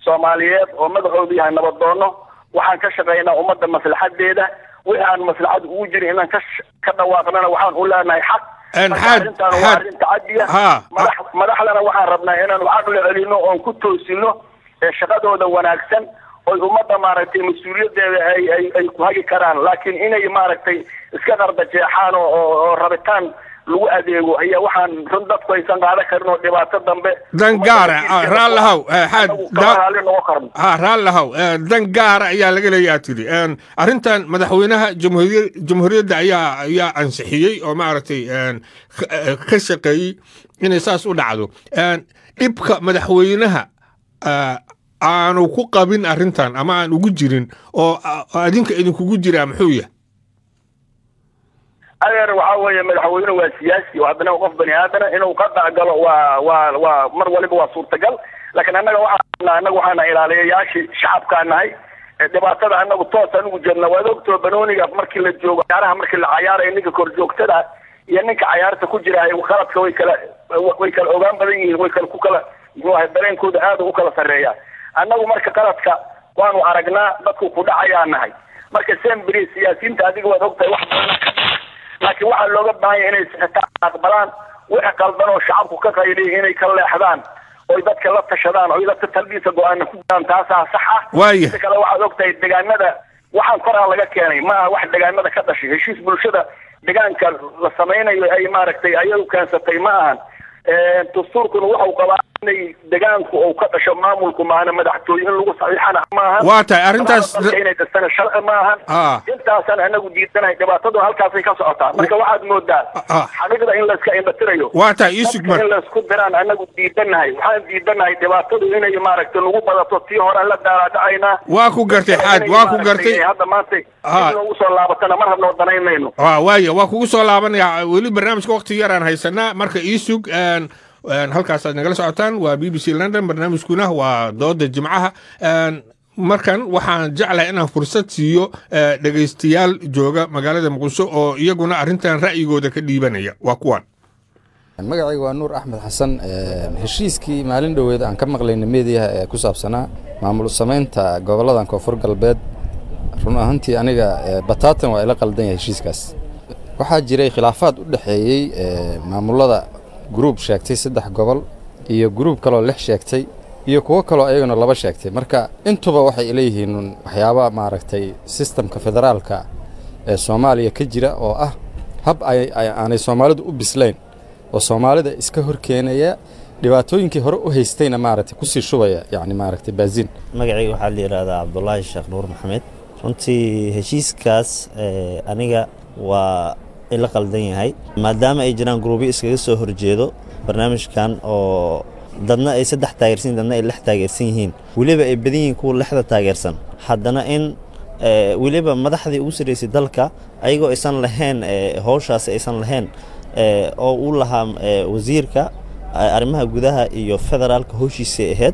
soomaaliyeed oo madaxoodu yahay nabadoono waxaan ka shaqaynaa ummadda maslaxadeeda wixii aan maslaxad ugu jirin inaan ka ka dhawaaqnana waxaan u leenahay xaq arrintaan waa arrin tacadiya madax madaxdana waxaan rabnaa inaanu caqli celino oon ku toosino shaqadooda wanaagsan oy ummadda maaragtay mas-uuliyadeeda ay ay ay ku hagi karaan laakiin inay maaragtay iska qardajeexaan oo oo rabitaan lagu adeego ayaa waxaan run dadku aysan qaadan karin oo dhibaato dambe dan gaara raallahow ha raallahow dan gaara ayaa laga leeyaa tidhi arrintan madaxweynaha jamhuuriya jamhuuriyadda ayaa ayaa ansixiyey oo maaragtay ka shaqeeyey inay saas u dhacdo dhibka madaxweynaha aanu ku qabin arrintan ama aan ugu jirin oo adinka idinkugu jiraa muxuu yahay adeer waxaa weeye madaxweyne waa siyaasi oo haddana qof bani aadana inuu qadac galo waa waa waa mar waliba waa suurtagal laakiin annaga waxaa annaga waxaana ilaaliyayaashii shacabkaa nahay dhibaatada annagu toos anigu jeedna waad ogtoo banooniga markii la joogo cayaaraha markii la cayaarayo ninka korjoogtada iyo ninka cayaarta ku jira qaladka way kala way kala ogaan badan yihiin way kala ku kala muxuu ahay dareenkooda aada u kala sarreeya annagu marka qaladka waanu aragnaa dadku ku dhacayaa nahay marka sembri siyaasiyiinta adiga waad ogtahay wax badan laakiin waxaa looga baahanya inay sixitaan aqbalaan wixii qaldan oo shacabku ka qayliya inay ka leexdaan oy dadka la tashadaan oy dadka talbiisa go-aana ku jiraan taasaa sax ah waaya si kale waxaad ogtahay degaanada waxaan koraa laga keenay ma aha wax degaanada ka dhashay heshiis bulshada degaanka la samaynayo ay maaragtay ayadu keensatay ma ahan dastuurkuna waxau qabaa inay degaanku uu ka dhasho maamulku maana madaxtooye in lagu saxiixana maahan waa tahay arrintaas inay dhastana sharci maahan intaasaan anagu diidanahay dhibaatadu halkaasay ka socotaa marka waxaad moodaa xaqiiqda in layska indhatirayo waa tahay isug mar in laysku diraan anagu diidanahay waxaan diidanahay dhibaatadu inay maaragtay nagu badato tii hore la daalaadhacaynaa waa ku gartay xaad waa ku gartay hadda maanta ugu soo laabatana mar habnoo danaynayno waaya waa kugu soo laabanaya weli barnaamijka wakti yaraan haysanaa marka iisug halkaasaad nagala socotaan waa b b c london barnaamijkuna waa dooda jimcaha markan waxaan jeclahay inaan fursad siiyo dhegaystayaal jooga magaalada muqdisho oo iyaguna arrintan ra'yigooda ka dhiibanaya waa kuwan magacayga waa nuur axmed xasan heshiiskii maalin dhoweed aan ka maqlayna meediyaha ee ku saabsanaa maamul samaynta gobolladan koonfur galbeed run ahaantii aniga bataatan waa ila qaldan yahay heshiiskaas waxaa jiray khilaafaad u dhexeeyey maamulada gruub sheegtay saddex gobol iyo gruub kaloo lix sheegtay iyo kuwo kaloo ayaguna laba sheegtay marka intuba waxay leeyihiin waxyaaba maaragtay sistamka federaalka ee soomaaliya ka jira oo ah hab aanay soomaalidu u bislayn oo soomaalida iska horkeenaya dhibaatooyinkii hore u haystayna maaragtay kusii shubaya yacni maaragtay baaziin magacayga waxaa la yidhaahdaa cabdulaahi sheekh nuur maxamed runtii heshiiskaas aniga waa ila qaldan yahay maadaama ay jiraan gruubyo iskaga soo horjeedo barnaamijkan oo dadna ay saddex taageersan dadna ay lix taageersan yihiin weliba ay badan yihiin kuwa lixda taageersan haddana in weliba madaxdii ugu sarreysay dalka ayagoo aysan lahayn howshaasi aysan lahayn oo uu lahaa wasiirka arrimaha gudaha iyo federaalka howshiisay ahayd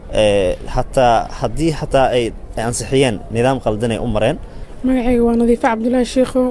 hataa haddii xataa ay ansixiyeen nidaam qaldanay u mareen magacayga waa nadiife cabdulaahi sheikhow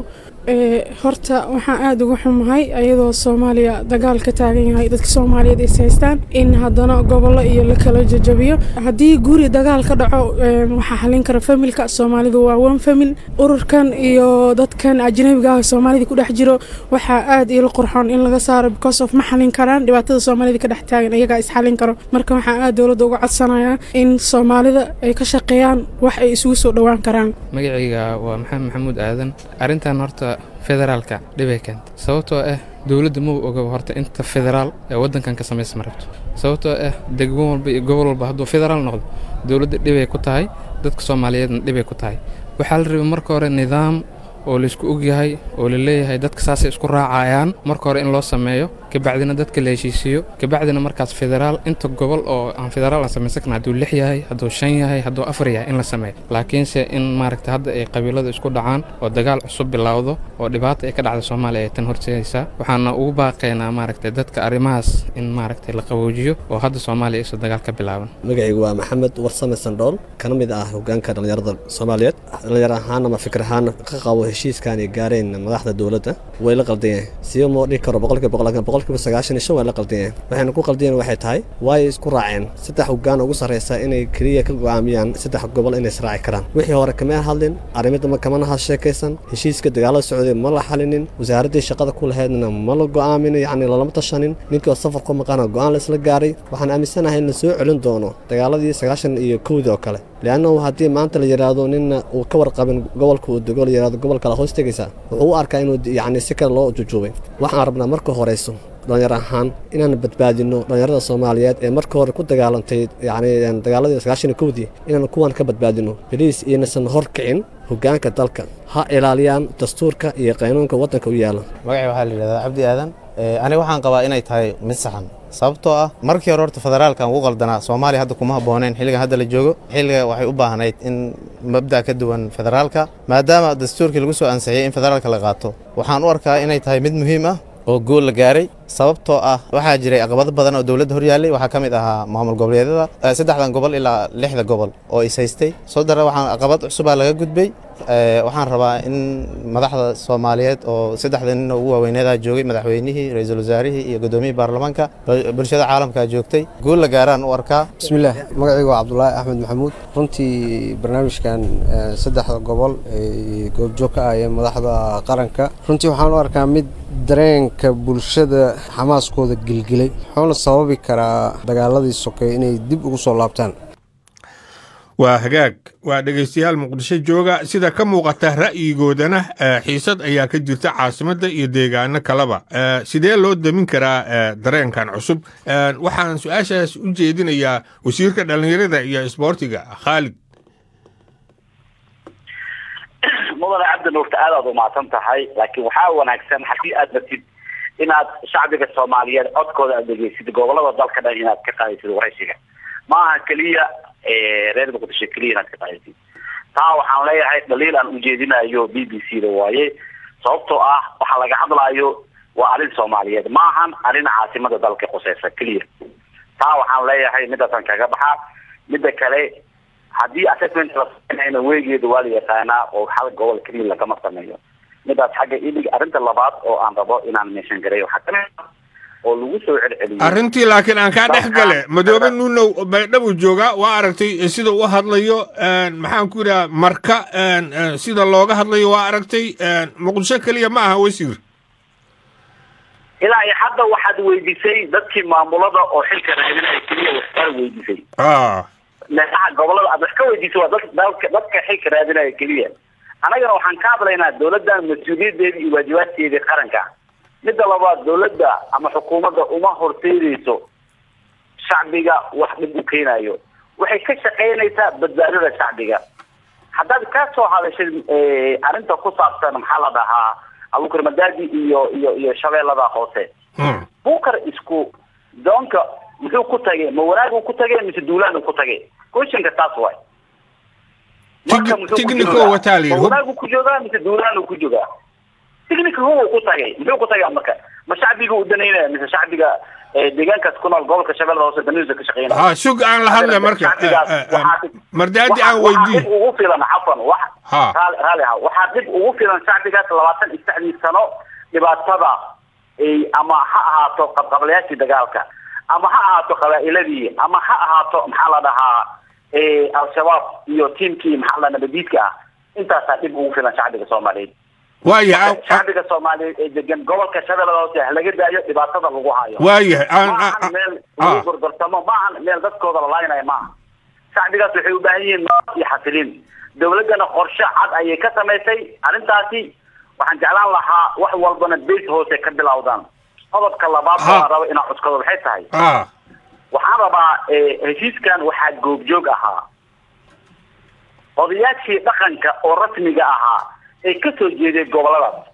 horta waxaan aada uga xumahay ayadoo soomaaliya dagaal ka taagan yahay dadka soomaaliyeed is haystaan in haddana gobollo iyo la kala jajabiyo haddii guri dagaal ka dhaco waxaa xalin kara familka soomaalidu waa one famil ururkan iyo dadkan ajnabiga ah soomaalida ku dhex jiro waxaa aada ila qurxoon in laga saaro because of ma xalin karaan dhibaatada soomaalida ka dhex taagan iyagaa is xalin karo marka waxaan aada dowladda uga codsanayaa in soomaalida ay ka shaqeeyaan wax ay isugu soo dhowaan karaan magacayga waa maxamed maxamuud aadan arrintan horta federaalka dhibay keenta sababtoo ah dowladda mau ogoba horta inta federaal ee waddankan ka samaysma rabto sababtoo ah degmo walba iyo gobol walba hadduu federaal noqdo dowladda dhibay ku tahay dadka soomaaliyeedna dhibay ku tahay waxaa la rabay marka hore nidaam oo laysku ogyahay oo la leeyahay dadka saasay isku raacayaan marka hore in loo sameeyo kabacdina dadka la heshiisiiyo kabacdina markaas federaal inta gobol oo aan federaal aan samaysan karna hadduu lix yahay hadduu shan yahay hadduu afar yahay in la sameeyo laakiinse in maaragta hadda ay qabiilada isku dhacaan oo dagaal cusub bilowdo oo dhibaata ay ka dhacda soomaaliya ay tan horseedaysaa waxaana ugu baaqaynaa maaragtay dadka arrimahaas in maaragtay la qaboojiyo oo hadda soomaaliya isu dagaal ka bilaaban magacaygu waa maxamed warsame sandhool kana mid ah hogaanka dhallinyarada soomaaliyeed dhallinyar ahaan ama fikir ahaan ka qabo heshiiskan ay gaareen madaxda dowladda way la qaldan yahay siba moo dhihi karo boqolkiiba boqol laakiin boqolkiiba sagaashan iyo shan way la qaldan yahay waxayna ku qaldan yahin waxay tahay waay isku raaceen saddex hoggaan ugu sarreysa inay keliya ka go'aamiyaan saddex gobol inay israaci karaan wixii hore kama hadlin arrimada kamana ha sheekaysan heshiiska dagaalada socday ma la xalinin wasaaraddii shaqada ku lahaydna ma la go'aamin yacni lalama tashanin ninkii oo safar ku maqana go'aan la isla gaaray waxaan aaminsanahay in la soo celin doono dagaaladii sagaashan iyo kowdii oo kale leannahu haddii maanta la yidhaahdo ninna uu ka warqabin gobolka uu dego la yidhahdo gobol kale hoos tegaysa wuxuu u arkaa inuu yacni si kale loo jujuubay waxaan rabnaa marka horeyso dhalinyar ahaan inaan badbaadino dhalinyarada soomaaliyeed ee marka hore ku dagaalantay yacni dagaaladii sagaashan iyo kowdii inaan kuwan ka badbaadino beliis inaysan hor kicin hoggaanka dalka ha ilaaliyaan dastuurka iyo qaynuunka waddanka u yaala magacii waxaa la yidhahdaa cabdi aadan aniga waxaan qabaa inay tahay mid saxan sababtoo ah markii hore horta federaalkan ugu qaldanaa soomaaliya hadda kuma habbooneen xilligan hadda la joogo xilliga waxay u baahnayd in mabda' ka duwan federaalka maadaama dastuurkii lagu soo ansixiyey in federaalka la qaato waxaan u arkaa inay tahay mid muhiim ah oo gool la gaaray sababtoo ah waxaa jiray caqabado badan oo dowladda horyaallay waxaa ka mid ahaa maamul goboleedyada saddexdan gobol ilaa lixda gobol oo is haystay soo dara waxaan caqabad cusubaa laga gudbay waxaan rabaa in madaxda soomaaliyeed oo saddexda nin ugu waaweyneedaa joogay madaxweynihii ra-iisul wasaarihii iyo guddoomiyihii baarlamaanka bulshada caalamkaa joogtay guul la gaaraan u arkaa bismillaah magacaygu waa cabdulaahi axmed maxamuud runtii barnaamijkan saddexda gobol ay goobjoog ka ahayeen madaxda qaranka runtii waxaan u arkaa mid dareenka bulshada xamaaskooda gelgelay wuxuuna sababi karaa dagaaladii sokey inay dib ugu soo laabtaan waa hagaag waa dhegaystayaal muqdisho jooga sida ka muuqata ra'yigoodana xiisad ayaa ka jirta caasimadda iyo deegaano kaleba sidee loo damin karaa dareenkan cusub waxaan su-aashaas u jeedinayaa wasiirka dhallinyarada iyo isboortiga khaalid mudane cabdi nuurta aad aad umahadsan tahay laakiin waxaa wanaagsan haddii aad ratid inaad shacbiga soomaaliyeed codkooda aad dhegeysid gobolada dalka dhan inaad ka qaadaysid waraysiga ma aha keliya reer muqdisho keliya inaad ka qaadaysid taa waxaan leeyahay dhaliil aan ujeedinayo b b c da waaye sababtoo ah waxaa laga hadlaayo waa arrin soomaaliyeed ma ahan arrin caasimada dalka quseysa keliya taa waxaan leeyahay midaasaan kaga baxaa midda kale haddii assessment la sameynayna weegeeda waa la yaqaanaa oo hal gobol keliya lagama sameeyo midaas xagga ilig arrinta labaad oo aan rabo inaan meeshan garay waxaa kamid ah oo lagu soo celceliyo arrintii laakiin aan kaa dhex gale madoobe nuunow baydhabu joogaa waa aragtay sida u hadlayo maxaan ku yidhaha marka sida looga hadlayo waa aragtay muqdisho keliya ma aha wasiir ilaa iyo hadda waxaad weydiisay dadkii maamulada oo xilka raadinaya keliya waxbaad weydiisay meelaha gobolada aad wax ka weydiisay waa dad dalka dadka xilka raadinaya keliya annagana waxaan ka hadlaynaa dawladdan mas-uuliyadeedii iyo waajibaadkeedii qaranka midda labaad dawladda ama xukuumadda uma horseedayso shacbiga wax dhib u keenayo waxay ka shaqaynaysaa badbaadada shacbiga haddaad ka soo hadashay arrinta ku saabsan maxaa la dhahaa abukar madaadi iyo iyo iyo shabeellada hoose bukar isku doonka muxuu ku tagay ma wanaag ku tagay mise duulaan ku tagay questionka taas waay marka muxuu wanaag ku joogaa mise duulaan ku joogaa technical huwa ku tagay muxuu ku tagay marka ma shacbiga u danaynaya mise shacbiga deegaankaas ku nool gobolka shabeellada hoose daniisa ka shaqeynaya ha sug aan la hadla marka mardaadi aan weydii dib ugu filan cafan wax raali raali ha waxaa dib ugu filan shacbigaas labaatan iyo saddexdii sano dhibaatada ama ha ahaato qabqablayaashii dagaalka ama ha ahaato qabaa'iladii ama ha ahaato maxaa la dhahaa al-shabaab iyo tiimkii maxaa la nabadiidka ah intaasaa dhib ugu filan shacbiga soomaaliyeed waayahay shacbiga soomaaliyeed ee degan gobolka shabeellada hoose ha laga daayo dhibaatada lagu hayo waayahay maahan meel lagu gorgortamo maahan meel dadkooda la laaynayo maaha shacbigaas waxay u baahan yihiin nabad iyo xasiliin dawladdana qorshe cad ayay ka samaysay arrintaasi waxaan jeclaan lahaa wax walbana base hoose ka bilowdaan qodobka labaad oo aan rabo inaan cuskado waxay tahay waxaan rabaa heshiiskan waxaa goobjoog ahaa odayaashii dhaqanka oo rasmiga ahaa ee ka soo jeeday goboladaas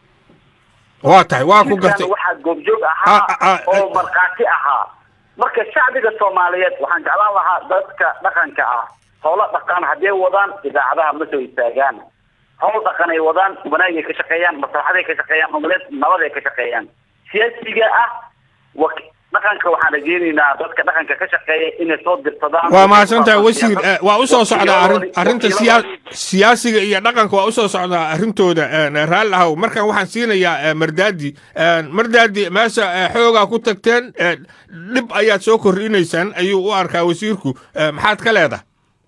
waa tahay waa ku gartay waxaa goobjoog ahaa oo markhaati ahaa marka shacbiga soomaaliyeed waxaan jeclaan lahaa dadka dhaqanka ah howlo dhaqan hadday wadaan idaacadaha ma soo istaagaan howl dhaqan ay wadaan wanaagay ka shaqeeyaan maslaxaday ka shaqeeyaan umaleed nabaday ka shaqeeyaan siyaasiga ah dhaqanka waxaan rajeynaynaa dadka dhaqanka ka shaqeeya inay soo dirsadaan waa mahadsantahay wasiir eh, waa usoo socdaa arrin- arrinta siyaa- siyaasiga iyo dhaqanka waa usoo socdaa arrintooda eh, raalli ahow markan waxaan siinayaa eh, mardaadi Eh, mardaadi meesha eh, xoogaa ku tagteen eh, dhib ayaad soo kordhinaysaan ayuu u arkaa wasiirku Eh, maxaad ka leedahay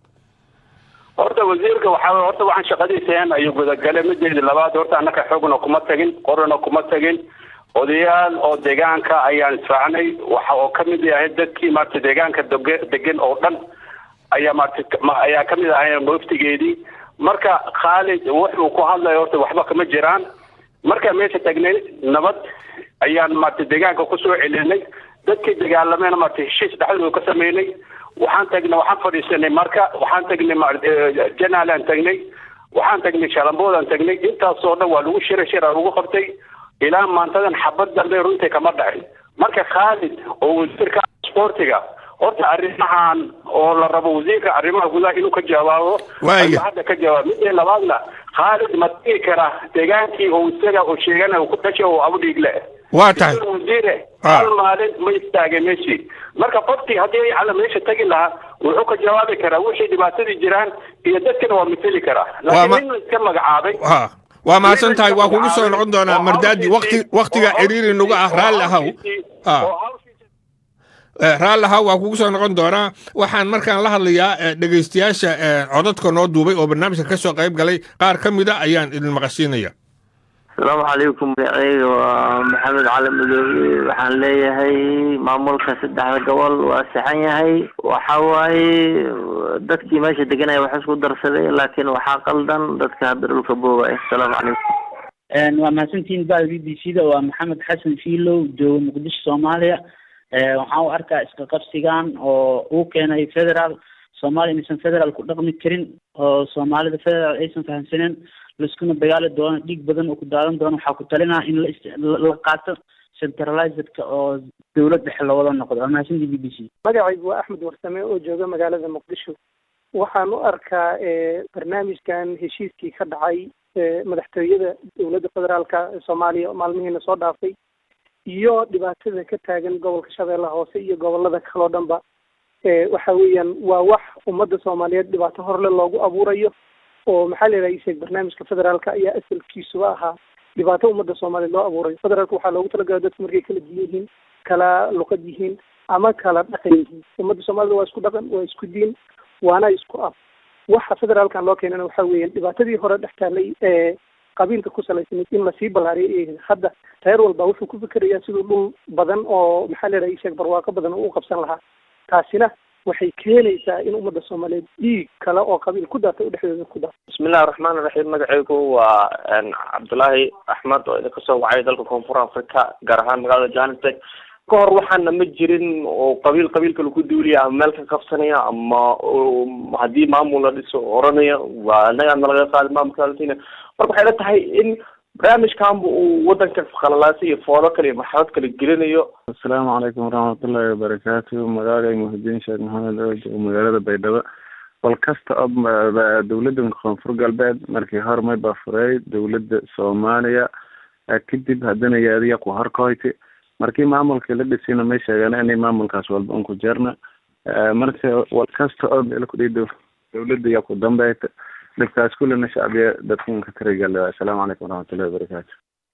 horta wasiirka waxaa horta waxaan shaqadiiseen ayuu gudagalay mideedii labaad horta annaka xoogna kuma tagin qorana kuma tagin odayaal oo deegaanka ayaan isfaacnay waxa oo ka mid yahay dadkii maarata deegaanka doge- degan oo dhan ayaa maarata ma- ayaa ka mid ahay muftigeedii marka khaalid wuxuu ku hadlayo horta waxba kama jiraan marka meesha tagnay nabad ayaan maarata deegaanka kusoo celinay dadkii dagaalameyna maarata heshiis dhexdooda ka sameynay waxaan tagnay waxaan fadhiisanay marka waxaan tagnay ma- eh, janaalaan tagnay waxaan tagnay shalamboodaan tagnay intaasoo dhan waa lagu shira shira lagu qabtay ilaa maantadan xabad dambe runtii kama dhacin marka khaalid oo wasiirka sportiga horta arrimahan oo la rabo wasiirka arrimaha gudaha inuu ka jawaabo Waaya. ayuu hadda ka jawaab midii labaadna khaalid ma tigi kara deegaankii oo isaga oo sheegana uu ku dhashay oo abudhiigle waa tahay wasiire Ah. hal maalin ma istaagay meeshii marka qofkii haddii ay cala meesha tagi lahaa wuxuu ka jawaabi karaa wixii dhibaatadii jiraan iyo dadkana waa mateli karaa Waa ma- laakiin nin la iska magacaabay ha waa mahadsan tahay waa kugu soo noqon doonaa mardaadi waqti waqtiga ciriiri nagu ah raalli ahow ha Eh, raalli ahow waa kugu soo noqon doonaa waxaan markaan la hadlayaa eh, dhegaystayaasha eh, codadka noo duubay oo barnaamijka ka soo qayb galay qaar ka mid a ayaan idin maqashiinaya asalaamu calaykum magacayga waa maxamed cali madoobe waxaan leeyahay maamulka saddexda gobol waa saxan yahay waxa waaye dadkii meesha deganaya wax isku darsaday laakiin waxaa qaldan dadka hadda dhulka boogaya asalaamu calaykum waa mahadsantihiin bada b b c da waa maxamed xasan fiilow jooga muqdisho soomaaliya Eh, waxaan u arkaa iska qabsigan oo uu keenay federal soomaaliya inaysan federal ku dhaqmi karin oo soomaalida federal aysan fahamsaneen laiskuna dagaali doono dhiig badan oo ku daadan doono waxaa ku talinaa in la ist- la la qaato centralizedka oo dowlad dhexe loowada noqdo waa mahadsantihiin b b c magacaygu waa axmed warsame oo jooga magaalada muqdisho waxaan u arkaa eh, barnaamijkan heshiiskii ka dhacay eh, madaxtooyada dowladda federaalka ee soomaaliya maalmihiina soo dhaafay iyo dhibaatada ka taagan gobolka shabeellaha hoose iyo gobolada kaloo dhanba eh, waxa weeyaan waa wax ummadda soomaaliyeed dhibaato horle loogu abuurayo oo maxaa la yidhaha isheeg barnaamijka federaalka ayaa asalkiisuba ahaa dhibaato ummadda soomaaliyeed loo abuurayo federaalka waxaa loogu talagalay dadku markay kala diin yihiin kala luqad yihiin ama kala dhaqan yihiin ummadda soomaalida waa isku dhaqan waa isku diin waana isku af waxa federaalkan loo keenana waxa weeyaan dhibaatadii hore dhex taallay ee qabiilka ku salaysanayd in lasii ballaariyo ee hadda reer walba wuxuu ku fikerayaa siduu dhul badan oo maxaa la yidhaha isheeg barwaaqo badan uu u qabsan lahaa taasina waxay keenaysaa in ummadda soomaaliyeed dhiig kale oo qabiil ku daatay u dhexdooda ku daato bismillahi raxmaan raxiim magacaygu waa cabdulaahi axmed oo idinka soo wacay dalka koonfur africa gaar ahaan magaalada johannesburg ka hor waxaana ma jirin oo qabiil qabiilka lagu duulaya ama meel ka qabsanaya ama oo haddii maamul la dhiso oranaya waa anagaana laga qaadi maamulka latina marka waxay la tahay in barnaamijkanba uu wadanka khalalaasa iyo foolo kale iyo maxamed kale gelinayo asalaamu calaykum waraxmatullaahi wabarakaatu magacay muhidiin sheekh maxamed oo jooga magaalada baydhabo bal kasta oo ma- ba- dowladda koonfur galbeed markii hore may baa furay dowladda soomaaliya eh, kadib haddana yaadiya ku horkoyti markii maamulkii la dhisina may sheegeen inay maamulkaas walba un ku jirna Eh, marka wal kasta oo meel ku dhihi dow- dowladda yaa ku dambeyta dhibkaas kullina shacbiya dadkan ka tarigala asalaamu calaykum waraxmatullahi wabarakaatu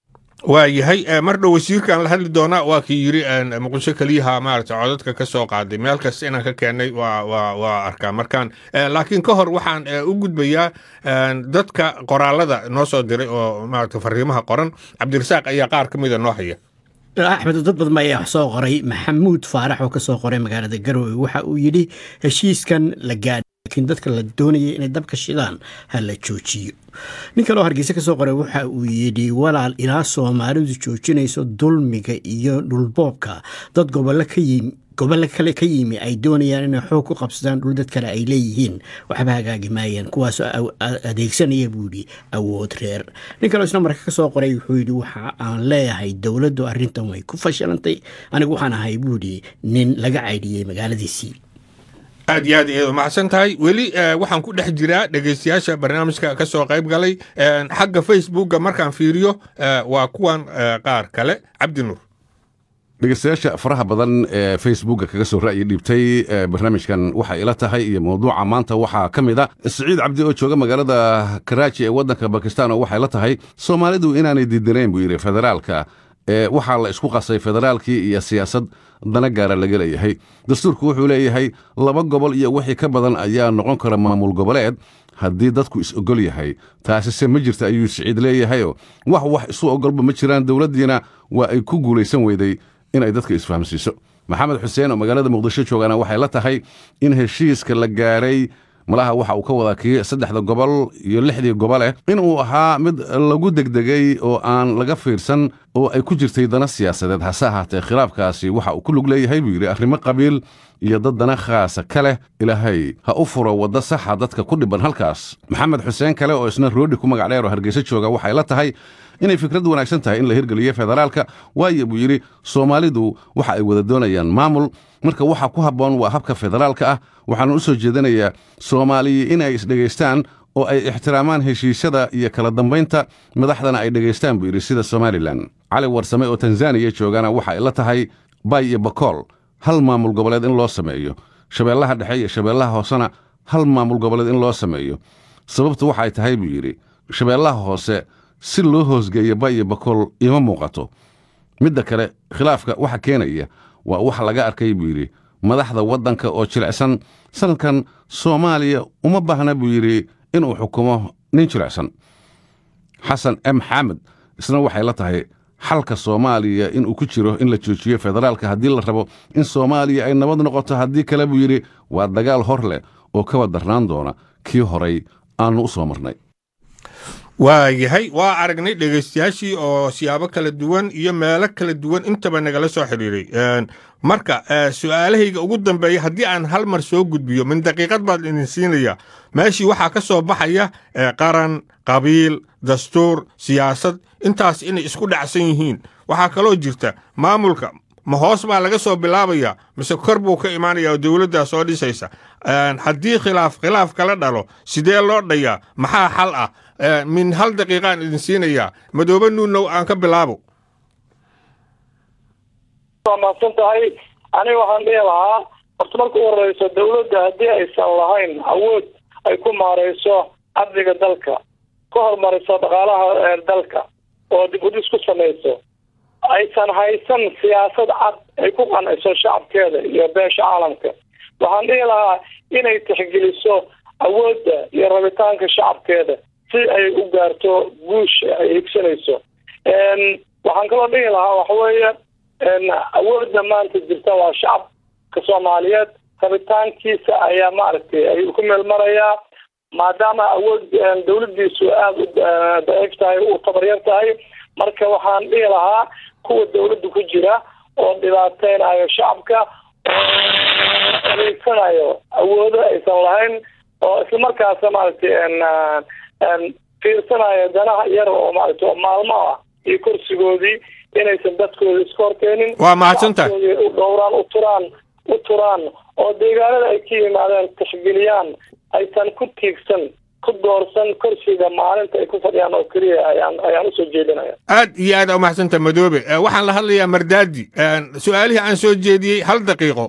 waa yahay eh, mar dhow wasiirkaan la hadli doonaa waa kii yiri eh, muqdisho keliyaha maarata codadka ka soo qaaday meel kasta inaan ka keenay waa waa waa arkaa markaan Eh, laakiin ka hor waxaan eh, u gudbayaa eh, dadka qoraalada noo soo diray oo maarata fariimaha qoran cabdirasaaq ayaa qaar ka mida noo haya axmed dad badan ayaa wax soo qoray maxamuud faarax oo ka soo qoray magaalada garowe waxa uu yidhi heshiiskan la gaadhay laakiin dadka la doonayay inay dabka shidaan ha la joojiyo nin kaloo hargeysa ka soo qoray waxa uu yidhi walaal ilaa soomaalidu joojinayso dulmiga iyo dhulboobka dad gobollo ka yimi gobollo kale ka yimi ay doonayaan inay xoog ku qabsadaan dhul dad kale ay leeyihiin waxba hagaagi maayaan kuwaasoo aw- a- adeegsanaya buu yidhi awood reer nin kaloo isna marka ka soo qoray wuxuu yidhi waxa aan leeyahay dowladdu arrintan way ku fashilantay anigu waxaan ahay buu yidhi nin laga caydhiyey magaaladiisii aad iyo aad iyadu mahadsan tahay weli eh, waxaan ku dhex jiraa dhegaystayaasha barnaamijka ka soo qayb galay Eh, xagga facebookga markaan fiiriyo eh, waa kuwan eh, qaar kale cabdi nuur dhegeystayaasha faraha badan ee facebooka kaga soo ra'yi dhiibtay barnaamijkan waxay ila tahay iyo mawduuca maanta waxaa ka mid a siciid cabdi oo jooga magaalada karaaji ee waddanka bakistan oo waxay la tahay soomaalidu inaanay diidanayn buu yidhi federaalka waxaa la isku qasay federaalkii iyo siyaasad dana gaara laga leeyahay dastuurku wuxuu leeyahay laba gobol iyo wixii ka badan ayaa noqon kara maamul goboleed haddii dadku is ogol yahay taasise ma jirta ayuu siciid leeyahayoo wax wax isu ogolba ma jiraan dowladdiina waa ay ku guulaysan weyday inay dadka isfahamsiiso maxamed xuseen oo magaalada muqdisho joogana waxay la tahay in heshiiska la gaaray malaha waxa uu ka wadaa kii saddexda gobol iyo lixdii goboleh inuu ahaa mid lagu degdegay oo aan laga fiirsan oo ay ku jirtay dana siyaasadeed hase ahaatee khilaafkaasi waxa uu ku lug leeyahay buu yidhi arrimo qabiil iyo dad dana khaasa ka leh ilaahay ha u furo waddo saxa dadka ku dhiban halkaas maxamed xuseen kale oo isna roodhi ku magac dheer oo hargeysa jooga waxay la tahay inay fikrad wanaagsan tahay in la hirgeliyo federaalka waayo buu yidhi soomaalidu waxa ay wada doonayaan maamul marka waxa ku habboon waa habka federaalka ah waxaana u soo jeedinayaa soomaaliya in ay isdhegaystaan oo ay ixtiraamaan heshiisyada iyo kala dambaynta madaxdana ay dhegaystaan buu yidhi sida somalilan cali warsame oo tanzaniya joogana waxa ay la tahay bay iyo bakool hal maamul goboleed in loo sameeyo shabeellaha dhexe iyo shabeellaha hoosena hal maamul goboleed in loo sameeyo sababtu waxay tahay buu yidhi shabeellaha hoose si loo hoosgeeyo bay iyo bakool ima muuqato midda kale khilaafka waxa keenaya waa wax laga arkay buu yidhi madaxda waddanka oo jilicsan sanadkan soomaaliya uma baahna buu yidhi inuu xukumo nin jilicsan xasan m xamed isna waxay la tahay xalka soomaaliya inuu ku jiro in la joojiyo federaalka haddii la rabo in soomaaliya ay nabad noqoto haddii kale buu yidhi waa dagaal hor leh oo kaba darnaan doona kii horay aannu u soo marnay waa yahay waa aragnay dhegaystayaashii oo siyaabo kala duwan iyo meelo kala duwan intaba nagala soo xidhiiray marka su'aalahayga ugu dambeeya haddii aan hal mar soo gudbiyo min daqiiqad baad idin siinaya meeshii waxaa ka soo baxaya qaran qabiil dastuur siyaasad intaas inay isku dhacsan yihiin waxaa kaloo jirta maamulka ma hoos baa laga soo bilaabaya mise kor buu ka imaanaya oo dowladdaa soo dhisaysa haddii khilaaf khilaaf kala dhalo sidee loo dhayaa maxaa xal ah min hal daqiiqaan idin siinayaa madoobe nuunow aan ka bilaabo waa mahadsan tahay aniga waxaan dhihi lahaa horta marka u horeyso dawladda haddii aysan lahayn awood ay ku maareyso amniga dalka ka hormariso dhaqaalaha dalka oo dib udhis ku samayso aysan haysan siyaasad cad ay ku qanciso shacabkeeda iyo beesha caalamka waxaan dhihi lahaa inay tixgeliso awoodda iyo rabitaanka shacabkeeda si ay u gaarto guusha ay higsanayso waxaan kaloo dhihi lahaa waxaweeye awoodda maanta jirta waa shacabka soomaaliyeed rabitaankiisa ayaa maaragtay ay ku meel marayaa maadaama awood dawladdiisu aada u daciif tahay u tabaryar tahay marka waxaan dhihi lahaa kuwa dawladda ku jira oo dhibaateynayo shacabka oo adeegsanayo awoodo aysan lahayn oo islamarkaasa maaragtay fiirsanayo danaha yar oo maaragtay maalmo ah iyo kursigoodii inaysan dadkooda iska horkeenin waa mahadsantahay u dhowraan u turaan u turaan oo deegaanada ay ka yimaadeen tixgeliyaan aysan ku tiigsan ku doorsan kursiga maalinta ay ku fadhiyaan oo keliya ayaan ayaan usoo jeedinaya aad iyo aad aa umahadsantaha madoobe waxaan la hadlayaa mardaadi su-aalihii aan soo jeediyey hal daqiiqo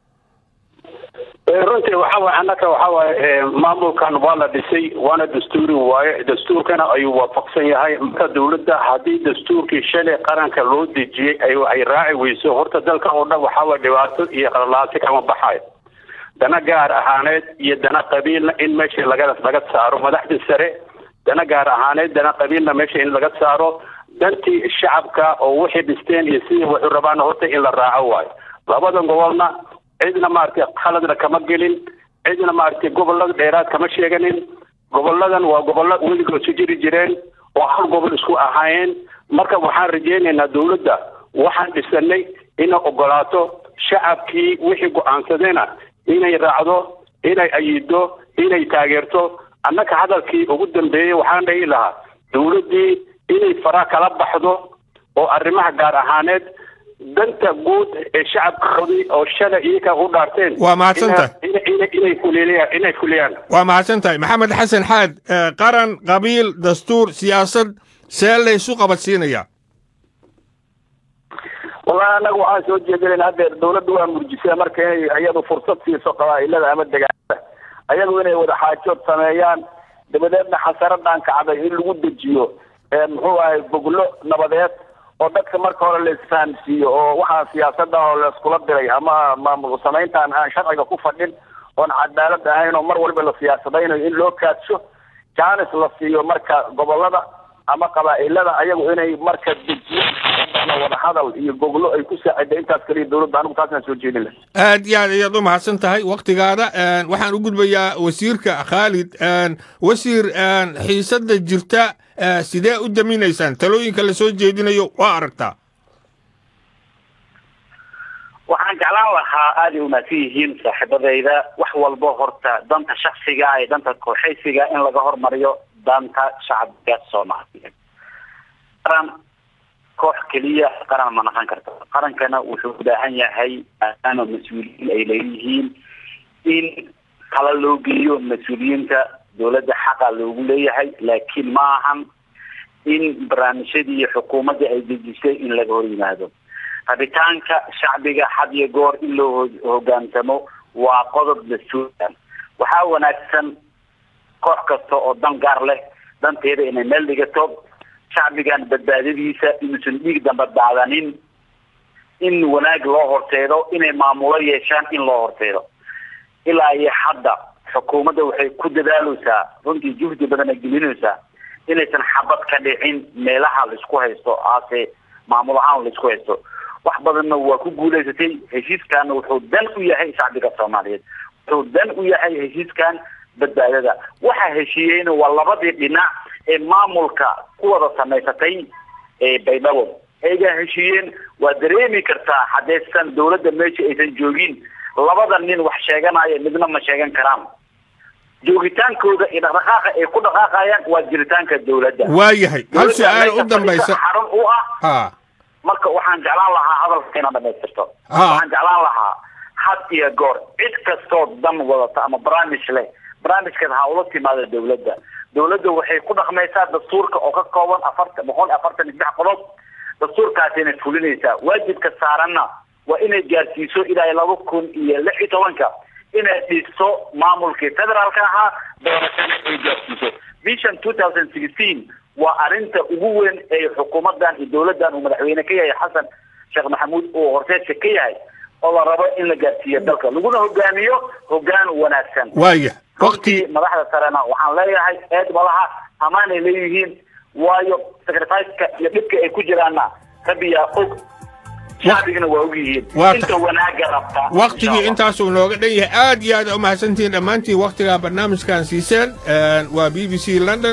runtii waxa waye annaka waxa waaye maamulkan waa la dhisay waana dastuuri waaye dastuurkana ayuu waafaqsan yahay marka dawladda haddii dastuurkii shalay qaranka loo dejiyey ay ay raaci weyso horta dalka oo dhan waxa waye dhibaato iyo qalalaasi kama baxayo dana gaar ahaaneed iyo dana qabiilna in meesha laga laga saaro madaxda sare dana gaar ahaaneed dana qabiilna meesha in laga saaro dantii shacabka oo waxay dhisteen iyo sidii waxu rabaan horta in la raaco waayo labadan gobolna cidna maaragtay khaladna kama gelin cidna maaragtay gobolada dheeraad kama sheeganin goboladan waa gobollo weligood su jiri jireen oo hal gobol isku ahaayeen marka waxaan rajaynaynaa dawladda waxaan dhisanay inay ogolaato shacabkii wixii go-aansadayna inay raacdo inay ayido inay taageerto annaka hadalkii ugu dambeeyey waxaan dhihi lahaa dawladdii inay fara kala baxdo oo arrimaha gaar ahaaneed danta guud ee shacabkoodii oo shalay iyaga u dhaarteen waa mahadsantahay inay fuliyaan inay fuliyaan waa mahadsan tahay maxamed xasan xaad qaran qabiil dastuur siyaasad see laysu qabadsiinayaa wallahi anaga waxaan soo jeedinayna haddeer dawladda waa murjisay marka inay iyadu fursad siiso qabaa'ilada ama degaanada ayagu inay wada xaajood sameeyaan dabadeedna xasaradan kacday in lagu dejiyo muxuu ahay goglo nabadeed oo dadka marka hore la isfahamsiiyo oo waxaa siyaasada oo layskula diray ama maamul samayntaan aan sharciga ku fadhin oon cadaalad ahayn oo mar walba la siyaasadaynayo in loo kaadsho jaanis la siiyo marka gobolada ama qabaa'ilada ayagu inay marka dejiyo wada hadal iyo goglo ay ku saacida intaas kaliya dawladda anigu taasaan soo jeedin lahay aad iyo aad ayaad u mahadsan tahay waktigaada waxaan u gudbayaa wasiirka khaalid wasiir xiisada jirta sidee u daminaysaan talooyinka la soo jeedinayo waa aragtaa waxaan jeclaan lahaa aaday umahadsan yihiin saaxiibadayda wax walba horta danta shaksiga iyo danta kooxaysiga in laga hormariyo danta shacbiga soomaaliyeed qaran koox keliya qaran ma naqon karto qarankana wuxuu u baahan yahay maadaama mas-uuliyiin ay leeyihiin in tala loo geeyo mas-uuliyiinta dawladda xaqa loogu leeyahay laakiin ma ahan in barnaamijyadii iyo xukuumadda ay dejisay in laga hor yimaado rabitaanka shacbiga had iyo goor in loo hogaansamo waa qodob dastuurkan waxaa wanaagsan koox kasta oo dan gaar leh danteeda inay meel dhigato shacbigan badbaadadiisa inuusan dhiig damba daadanin in wanaag loo horteedo inay maamulo yeeshaan in loo horteedo ilaa iyo hadda xukuumadda waxay ku dadaaleysaa runtii juhdi badan ay gelinaysaa inaysan xabad ka dhicin meelaha laisku haysto aase maamul ahaan laisku haysto wax badanna waa ku guulaysatay heshiiskaana wuxuu dan u yahay shacbiga soomaaliyeed wuxuu dan u yahay heshiiskan badbaadada waxa heshiiyeyna waa labadii dhinac ee maamulka ku wada samaysatay baydhabo ayagaa heshiiyeen waa dareemi kartaa haddaysan dawladda meesha aysan joogin labada nin wax sheeganaya midna ma sheegan karaan joogitaankooda iyo dhaqdhaqaaqa ay ku dhaqaaqayaan waa jiritaanka dawladda waayahay hal su-aal u dambaysa xarun u ah ha marka waxaan jeclaan lahaa hadalka inaad dhamaystirto waxaan jeclaan lahaa had iyo goor cid kastoo dan wadata ama barnaamij leh barnaamijkaas ha ula timaada dawladda dawladda waxay ku dhaqmaysaa dastuurka oo ka kooban afarta boqol iyo afartan iyo saddex qodob dastuurkaasina fulinaysaa waajibka saaranna waa inay gaarsiiso ilaa laba kun iyo lix iyo tobanka inay dhisto maamulkii federaalka ahaa doorashana ay gaarsiiso vision two thousand sixteen waa arrinta ugu weyn ee xukuumadan iyo dawladdan uu madaxweyne ka yahay xasan sheekh maxamuud uu horteedka ka yahay oo la rabo in la gaarsiiyo dalka laguna hogaamiyo hogaan wanaagsan waaya runtii madaxda sarena waxaan leeyahay eed malaha amaanay leeyihiin waayo sacrificeka iyo dhibka ay ku jiraanna rabbiyaa og shacbigana waa og yihiin inta wanaaga rabta waktigii intaasuu nooga dhan yahay aad iyo aad umahadsantihiin dhammaantiin waktigaa barnaamijkan siiseen waa b b c london